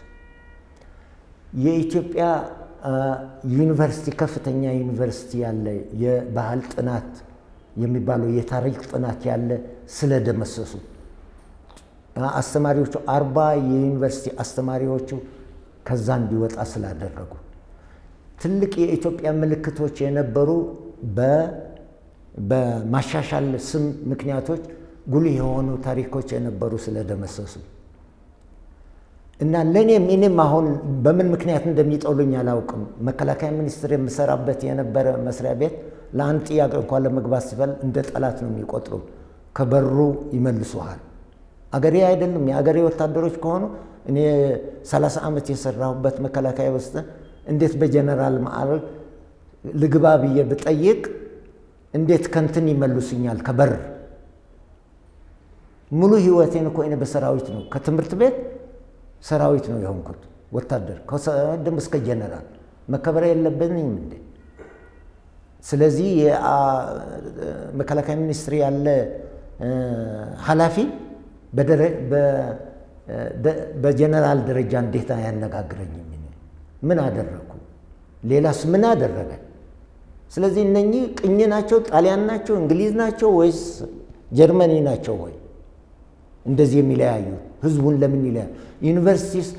የኢትዮጵያ ዩኒቨርሲቲ ከፍተኛ ዩኒቨርሲቲ ያለ የባህል ጥናት የሚባለው የታሪክ ጥናት ያለ ስለደመሰሱ አስተማሪዎቹ አርባ የዩኒቨርሲቲ አስተማሪዎቹ ከዛ እንዲወጣ ስላደረጉ ትልቅ የኢትዮጵያ ምልክቶች የነበሩ በማሻሻል ስም ምክንያቶች ጉልህ የሆኑ ታሪኮች የነበሩ ስለደመሰሱ እና ለእኔም እኔም አሁን በምን ምክንያት እንደሚጠሉኝ አላውቅም። መከላከያ ሚኒስቴር የምሰራበት የነበረ መስሪያ ቤት ለአንድ ጥያቄ እንኳን ለመግባት ሲፈል እንደ ጠላት ነው የሚቆጥሩ። ከበሩ ይመልሱሃል። አገሬ አይደለም የአገሬ ወታደሮች ከሆኑ እኔ 30 ዓመት የሰራሁበት መከላከያ ውስጥ እንዴት በጀነራል ማዕረግ ልግባ ብዬ ብጠይቅ እንዴት ከንትን ይመልሱኛል? ከበር ሙሉ ህይወቴን እኮ እኔ በሰራዊት ነው ከትምህርት ቤት ሰራዊት ነው የሆንኩት ወታደር ከደም እስከ ጀነራል መከበር የለብንም እንዴ? ስለዚህ መከላከያ ሚኒስትር ያለ ኃላፊ በጀነራል ደረጃ እንዴት አያነጋግረኝም? ምን አደረግኩ? ሌላስ ምን አደረገ? ስለዚህ እነኚህ ቅኝ ናቸው፣ ጣሊያን ናቸው፣ እንግሊዝ ናቸው ወይስ ጀርመኒ ናቸው ወይ እንደዚህ የሚለያዩ ህዝቡን ለምን ይለያዩ? ዩኒቨርሲቲስ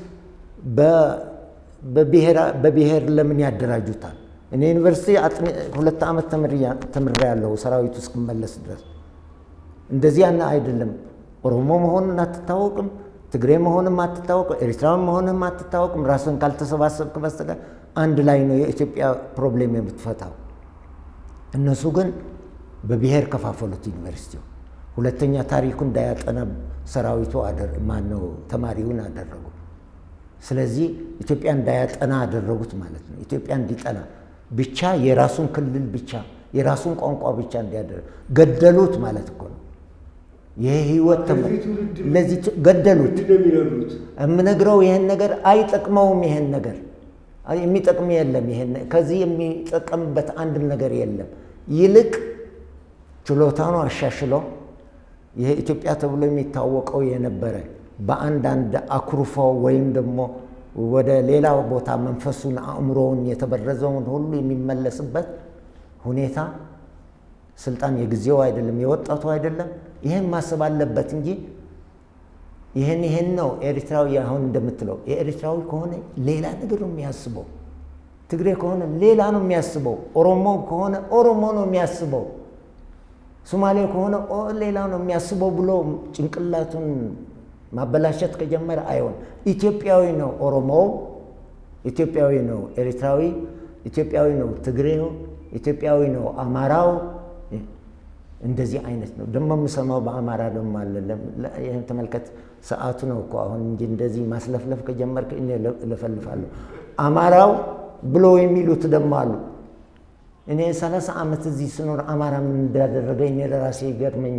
በብሔር ለምን ያደራጁታል? እኔ ዩኒቨርሲቲ ሁለት ዓመት ተምሬያለሁ ሰራዊቱ እስክመለስ ድረስ። እንደዚህ ያና አይደለም። ኦሮሞ መሆንን አትታወቅም፣ ትግሬ መሆንም አትታወቅም፣ ኤርትራዊ መሆንም አትታወቅም። ራስን ካልተሰባሰብክ በስተቀር አንድ ላይ ነው የኢትዮጵያ ፕሮብሌም የምትፈታው። እነሱ ግን በብሔር ከፋፈሉት ዩኒቨርሲቲው። ሁለተኛ ታሪኩ እንዳያጠና ሰራዊቱ ማነው ተማሪውን አደረጉ። ስለዚህ ኢትዮጵያ እንዳያጠና አደረጉት ማለት ነው። ኢትዮጵያ እንዲጠና ብቻ የራሱን ክልል ብቻ የራሱን ቋንቋ ብቻ እንዲያደርግ ገደሉት ማለት እኮ ነው። ይህ ህይወት ለዚህ ገደሉት። የምነግረው ይህን ነገር አይጠቅመውም። ይህን ነገር የሚጠቅም የለም። ይሄን ከዚህ የሚጠቀምበት አንድም ነገር የለም። ይልቅ ችሎታኑ አሻሽሎ ይሄ ኢትዮጵያ ተብሎ የሚታወቀው የነበረ በአንዳንድ አኩርፎ ወይም ደግሞ ወደ ሌላ ቦታ መንፈሱን አእምሮውን የተበረዘውን ሁሉ የሚመለስበት ሁኔታ ስልጣን የጊዜው አይደለም፣ የወጣቱ አይደለም። ይህን ማሰብ አለበት እንጂ ይህን ይህን ነው ኤርትራዊ አሁን እንደምትለው የኤርትራዊ ከሆነ ሌላ ነገር ነው የሚያስበው። ትግሬ ከሆነ ሌላ ነው የሚያስበው። ኦሮሞ ከሆነ ኦሮሞ ነው የሚያስበው። ሶማሌ ከሆነ ሌላ ነው የሚያስበው ብሎ ጭንቅላቱን ማበላሸት ከጀመረ አይሆን። ኢትዮጵያዊ ነው ኦሮሞው፣ ኢትዮጵያዊ ነው ኤርትራዊ፣ ኢትዮጵያዊ ነው ትግሬው፣ ኢትዮጵያዊ ነው አማራው። እንደዚህ አይነት ነው ደግሞ የምሰማው በአማራ ደግሞ አለ። ይህን ተመልከት፣ ሰዓቱ ነው እኮ አሁን እንጂ እንደዚህ ማስለፍለፍ ከጀመርክ እኔ እለፈልፋለሁ። አማራው ብሎ የሚሉት ደግሞ አሉ። እኔ ሰላሳ ዓመት እዚህ ስኖር አማራ ምን እንዳደረገ እኔ ለራሴ ይገርመኛል።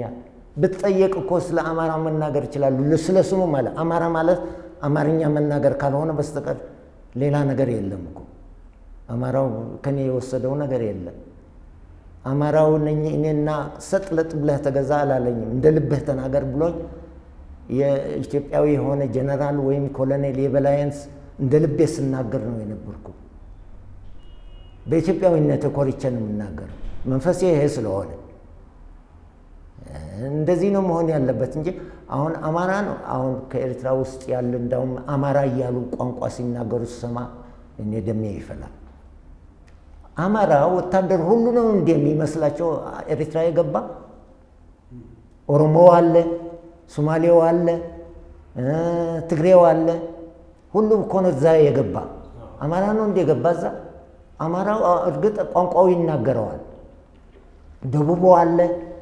ብትጠየቅ እኮ ስለ አማራ መናገር ይችላሉ። ስለ ስሙ ማለት አማራ ማለት አማርኛ መናገር ካልሆነ በስተቀር ሌላ ነገር የለም እኮ። አማራው ከኔ የወሰደው ነገር የለም። አማራው ነኝ እኔና ሰጥ ለጥ ብለህ ተገዛ አላለኝም። እንደ ልብህ ተናገር ብሎኝ የኢትዮጵያዊ የሆነ ጀነራል ወይም ኮሎኔል የበላይንስ እንደ ልቤ ስናገር ነው የነበርኩ። በኢትዮጵያዊነት ኮርቼ ነው የምናገረው። መንፈሴ ይሄ ስለሆነ እንደዚህ ነው መሆን ያለበት እንጂ አሁን አማራ ነው አሁን ከኤርትራ ውስጥ ያለ እንዳውም አማራ እያሉ ቋንቋ ሲናገሩ ስሰማ እኔ ደሜ ይፈላል። አማራ ወታደር ሁሉ ነው እንዲ የሚመስላቸው ኤርትራ የገባ ኦሮሞው አለ፣ ሶማሌው አለ፣ ትግሬው አለ። ሁሉም እኮ ነው እዛ የገባ። አማራ ነው እንደ የገባ እዛ። አማራው እርግጥ ቋንቋው ይናገረዋል። ደቡቡ አለ።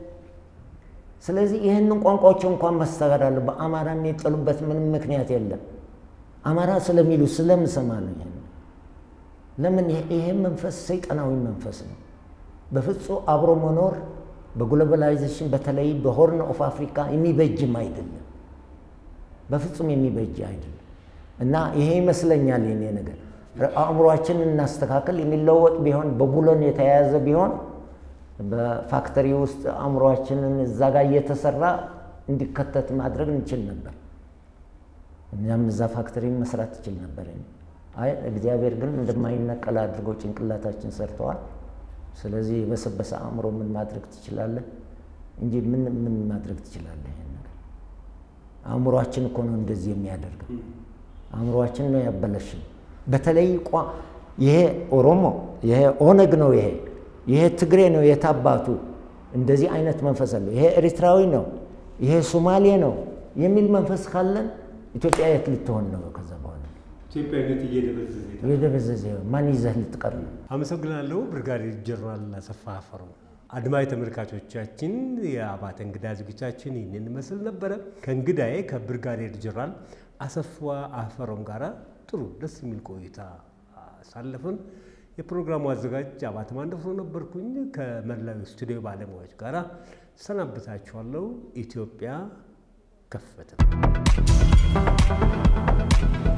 ስለዚህ ይህንን ቋንቋዎች እንኳን ማስተጋር አለ። በአማራ የሚጠሉበት ምንም ምክንያት የለም። አማራ ስለሚሉ ስለምሰማ ነው ይሄን ለምን ይሄ መንፈስ ሰይጣናዊ መንፈስ ነው። በፍጹም አብሮ መኖር በግሎባላይዜሽን በተለይ በሆርን ኦፍ አፍሪካ የሚበጅም አይደለም፣ በፍጹም የሚበጅ አይደለም። እና ይሄ ይመስለኛል የኔ ነገር አእምሯችን እናስተካከል። የሚለወጥ ቢሆን በቡለን የተያያዘ ቢሆን በፋክተሪ ውስጥ አእምሯችንን እዛ ጋር እየተሰራ እንዲከተት ማድረግ እንችል ነበር። እኛም እዛ ፋክተሪ መስራት ትችል ነበር። አይ እግዚአብሔር ግን እንደማይነቀል አድርገው ጭንቅላታችን ሰርተዋል። ስለዚህ የበሰበሰ አእምሮ ምን ማድረግ ትችላለህ እንጂ ምን ምን ማድረግ ትችላለህ? ይሄን ነገር አእምሯችን እኮ ነው እንደዚህ የሚያደርገው። አእምሯችን ነው ያበለሽን። በተለይ ቋ ይሄ ኦሮሞ ይሄ ኦነግ ነው ይሄ ይሄ ትግሬ ነው የታባቱ እንደዚህ አይነት መንፈስ አለ። ይሄ ኤርትራዊ ነው ይሄ ሶማሌ ነው የሚል መንፈስ ካለን ኢትዮጵያ የት ልትሆን ነው? ከዛ በኋላ ኢትዮጵያዊነት እየደበዘዘ የደበዘዘ ማን ይዘህ ልትቀር ነው? አመሰግናለሁ። ብርጋዴር ጀነራል አሰፋ አፈሮ። አድማጭ ተመልካቾቻችን የአባተ እንግዳ ዝግጅታችን ይህንን መስል ነበረ። ከእንግዳዬ ከብርጋዴር ጀነራል አሰፋ አፈሮም ጋር ጥሩ ደስ የሚል ቆይታ አሳለፍን። የፕሮግራሙ አዘጋጅ አባተ ማንደፍሮ ነበርኩኝ። ከመላው ስቱዲዮ ባለሙያዎች ጋር ሰናብታችኋለሁ። ኢትዮጵያ ከፈተ